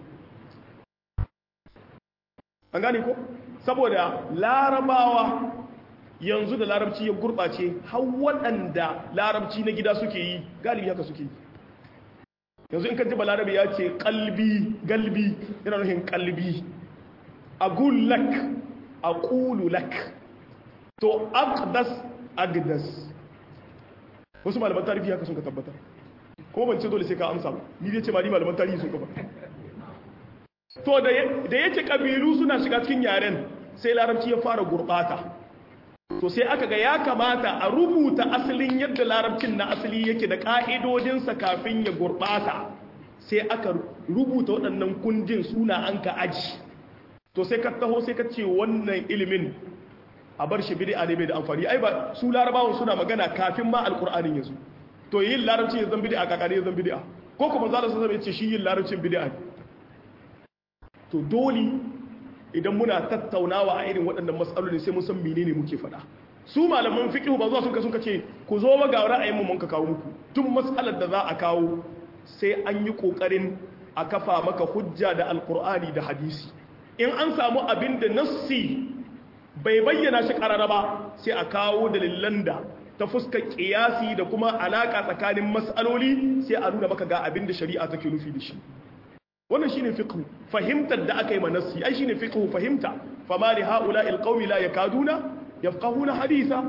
an gane ko saboda larabawa yanzu da larabci ya gurɓace har waɗanda larabci na gida suke yi galibi haka suke yi yanzu in ka ji balarabe ya ce kalbi galbi yana nufin kalbi a gullak a ƙululak to aqdas agdas wasu malaman tarihi haka sun ka tabbatar kuma ban ce dole sai ka amsa ba ni zai ce ma ni malaman tarihi sun ka ba to da ya ce ƙabilu suna shiga cikin yaren sai larabci ya fara gurɓata to sai aka ga ya kamata a rubuta asalin yadda larabcin na asali yake da ƙa'idodinsa kafin ya gurɓata sai aka rubuta waɗannan kundin suna an ka aji to sai ka taho sai ka ce wannan ilimin a bar shi bid'a ne bai da amfani ai ba su larabawan suna magana kafin ma alƙur'anin yanzu to yin larabci ya zan bid'a kakane ya zan bid'a ko kuma zalla sun zama ya ce shi yin larabcin bid'a ne to dole idan muna tattaunawa a irin waɗannan matsaloli sai mun san menene muke faɗa su malaman fiqh ba zuwa sun ka sun ka ce ku zo ba ga ra'ayin mu mun ka kawo muku tun mas'alar da za a kawo sai an yi kokarin a kafa maka hujja da alqur'ani da hadisi in an samu abin da nassi bai bayyana shi karara ba sai a kawo dalilan da ta fuskar kiyasi da kuma alaka tsakanin mas'aloli sai a nuna maka ga abin da shari'a take nufi da shi wannan shine fiqh fahimtar da aka yi ma nassi ai shine fiqh fahimta fama li haula'i alqawmi la yakaduna yafqahuna haditha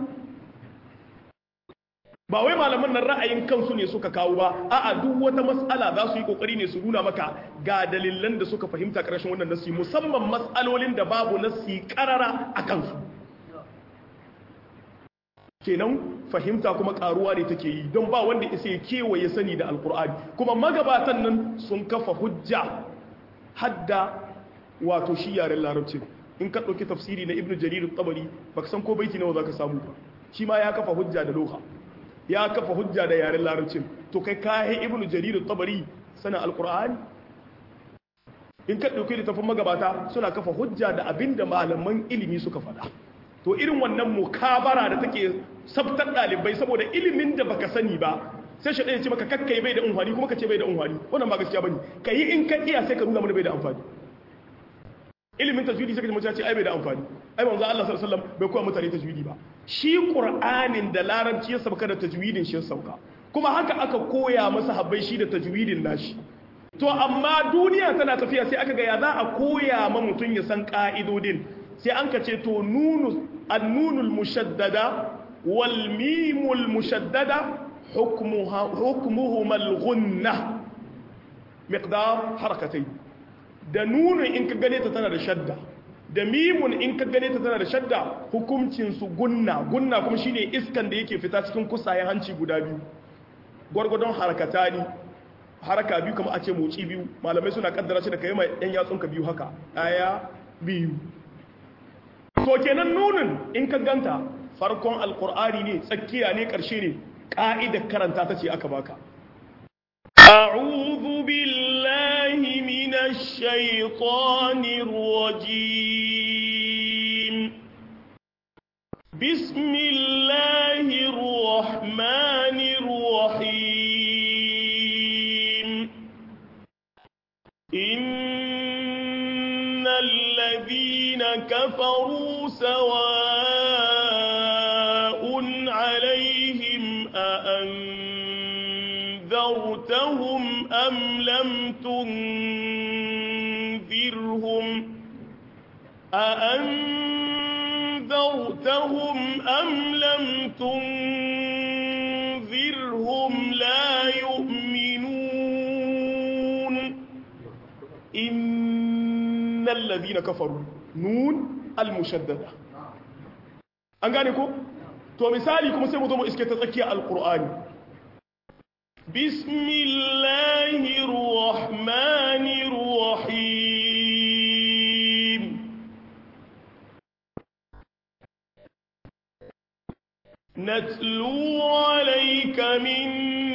ba wai malaman nan ra'ayin kansu ne suka kawo ba a'a duk wata mas'ala za su yi kokari ne su nuna maka ga dalilan da suka fahimta karshen wannan nassi musamman mas'alolin da babu nassi karara a kansu kenan fahimta kuma karuwa ne take yi don ba wanda isa ya kewaye sani da alkur'ani kuma magabatan nan sun kafa hujja hadda wato shi yaren larabcin in ka ɗauki tafsiri na ibnu jarir tabari baka san ko baiti nawa zaka samu ba shi ma ya kafa hujja da loha ya kafa hujja da yaren larabcin to kai kayi ibnu jarir tabari sana alkur'ani in ka ɗauki littafin magabata suna kafa hujja da abinda malaman ilimi suka faɗa to irin wannan mukabara da take sabtar ɗalibai saboda ilimin da baka sani ba sai shi ɗaya ce maka kakkai bai da unhwani kuma ka ce bai da unhwani wannan ba gaskiya bane ka yi in ka iya sai ka nuna mana bai da amfani ilimin tajwidi sai ka ji mutum ce ai bai da amfani ai manzo Allah sallallahu alaihi wasallam bai koya mutane tajwidi ba shi qur'anin da larabci ya sauka da tajwidin shi ya sauka kuma haka aka koya masa habbai shi da tajwidin nashi to amma duniya tana tafiya sai aka ga ya za a koya ma mutum ya san ka'idodin sai an ka ce to nunu annunul mushaddada wal mimul mushaddada hukmuha hukmuhuma al-ghunna miqdar harakatayn da nunun in ka gane ta tana da shadda da mimun in ka gane ta tana da shadda hukuncin su gunna gunna kuma shine iskan da yake fita cikin kusayen hanci guda biyu gwargwadon harakatani haraka biyu kamar a ce moci biyu malamai suna kaddara shi da kai mai yan yatsunka biyu haka daya biyu to kenan nunin in ka ganta farkon alkur'ani ne tsakiya ne karshe ne ka'idar karanta ta ce aka baka أعوذ بالله من الشيطان الرجيم بسم الله الرحمن الرحيم إن الذين كفروا سواء عليهم أأنذرتهم أم لم تنذرهم أأنذرتهم أم لم تنذرهم لا يؤمنون إن الذين كفروا نون المشددة أنغانيكو تو مثالي كما سيبو دومو إسكي تتكي القرآن بسم الله الرحمن الرحيم نتلو عليك من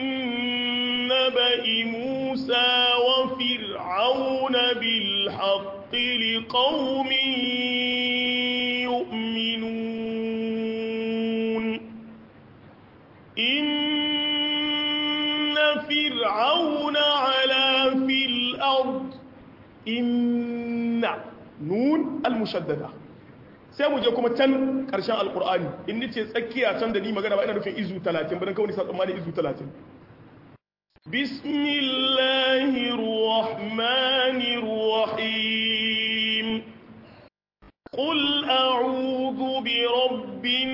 نبأ موسى وفرعون بالحق لقوم يؤمنون إن فرعون علا في الأرض إن نون المشددة sai mu je kuma can ƙarshen alƙur'ani in ni ce tsakiya can da ni magana ba ina nufin izu 30 ba dan kawai sa tsammani izu 30 bismillahir rahmanir rahim qul a'udhu bi rabbin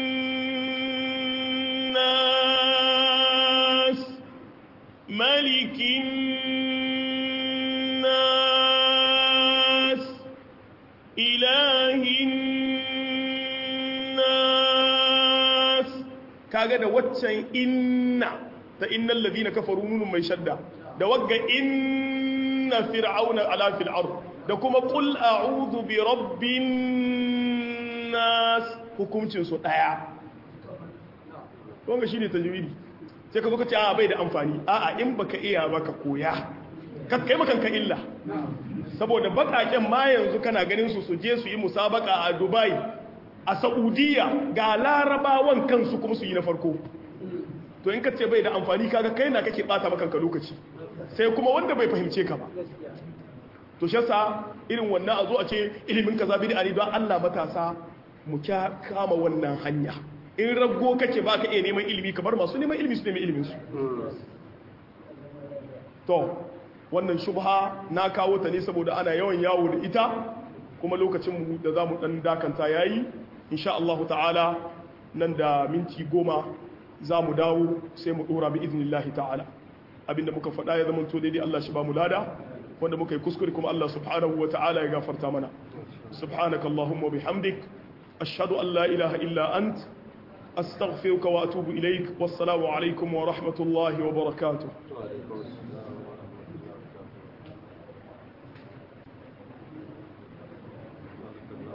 nas malikin nas ilahin kaga da waccan inna ta innal ladina kafaru nunun mai shadda da wagga inna fir'auna ala fil ard da kuma qul a'udhu bi rabbin nas hukuncin su daya wanga shine tajwidi sai ka zo ka ce a bai da amfani a'a in baka iya baka koya ka kai makan ka illa saboda bakaken ma yanzu kana ganin su su je su yi musabaka a Dubai a saudiya ga larabawan kansu kuma su yi na farko to in ka ce bai da amfani kaga kai na kake bata makanka lokaci sai kuma wanda bai fahimce ka ba to shi yasa irin wannan a zo a ce ilimin kaza bid'a ne don Allah matasa mu kya kama wannan hanya in rago kake baka iya neman ilimi kamar masu neman ilimi su neman ilimin su to wannan shubha na kawo ta ne saboda ana yawan yawo da ita kuma lokacin mu da zamu dan dakanta yayi insha Allah ta'ala nan da minti goma za mu dawo sai mu dora bi idnillahi ta'ala abinda muka faɗa ya zama to daidai Allah shi ba mu lada wanda muka yi kuskure kuma Allah subhanahu wa ta'ala ya gafarta mana subhanaka allahumma bihamdik ashhadu an la ilaha illa ant astaghfiruka wa atubu ilaik wassalamu alaikum wa rahmatullahi wa barakatuh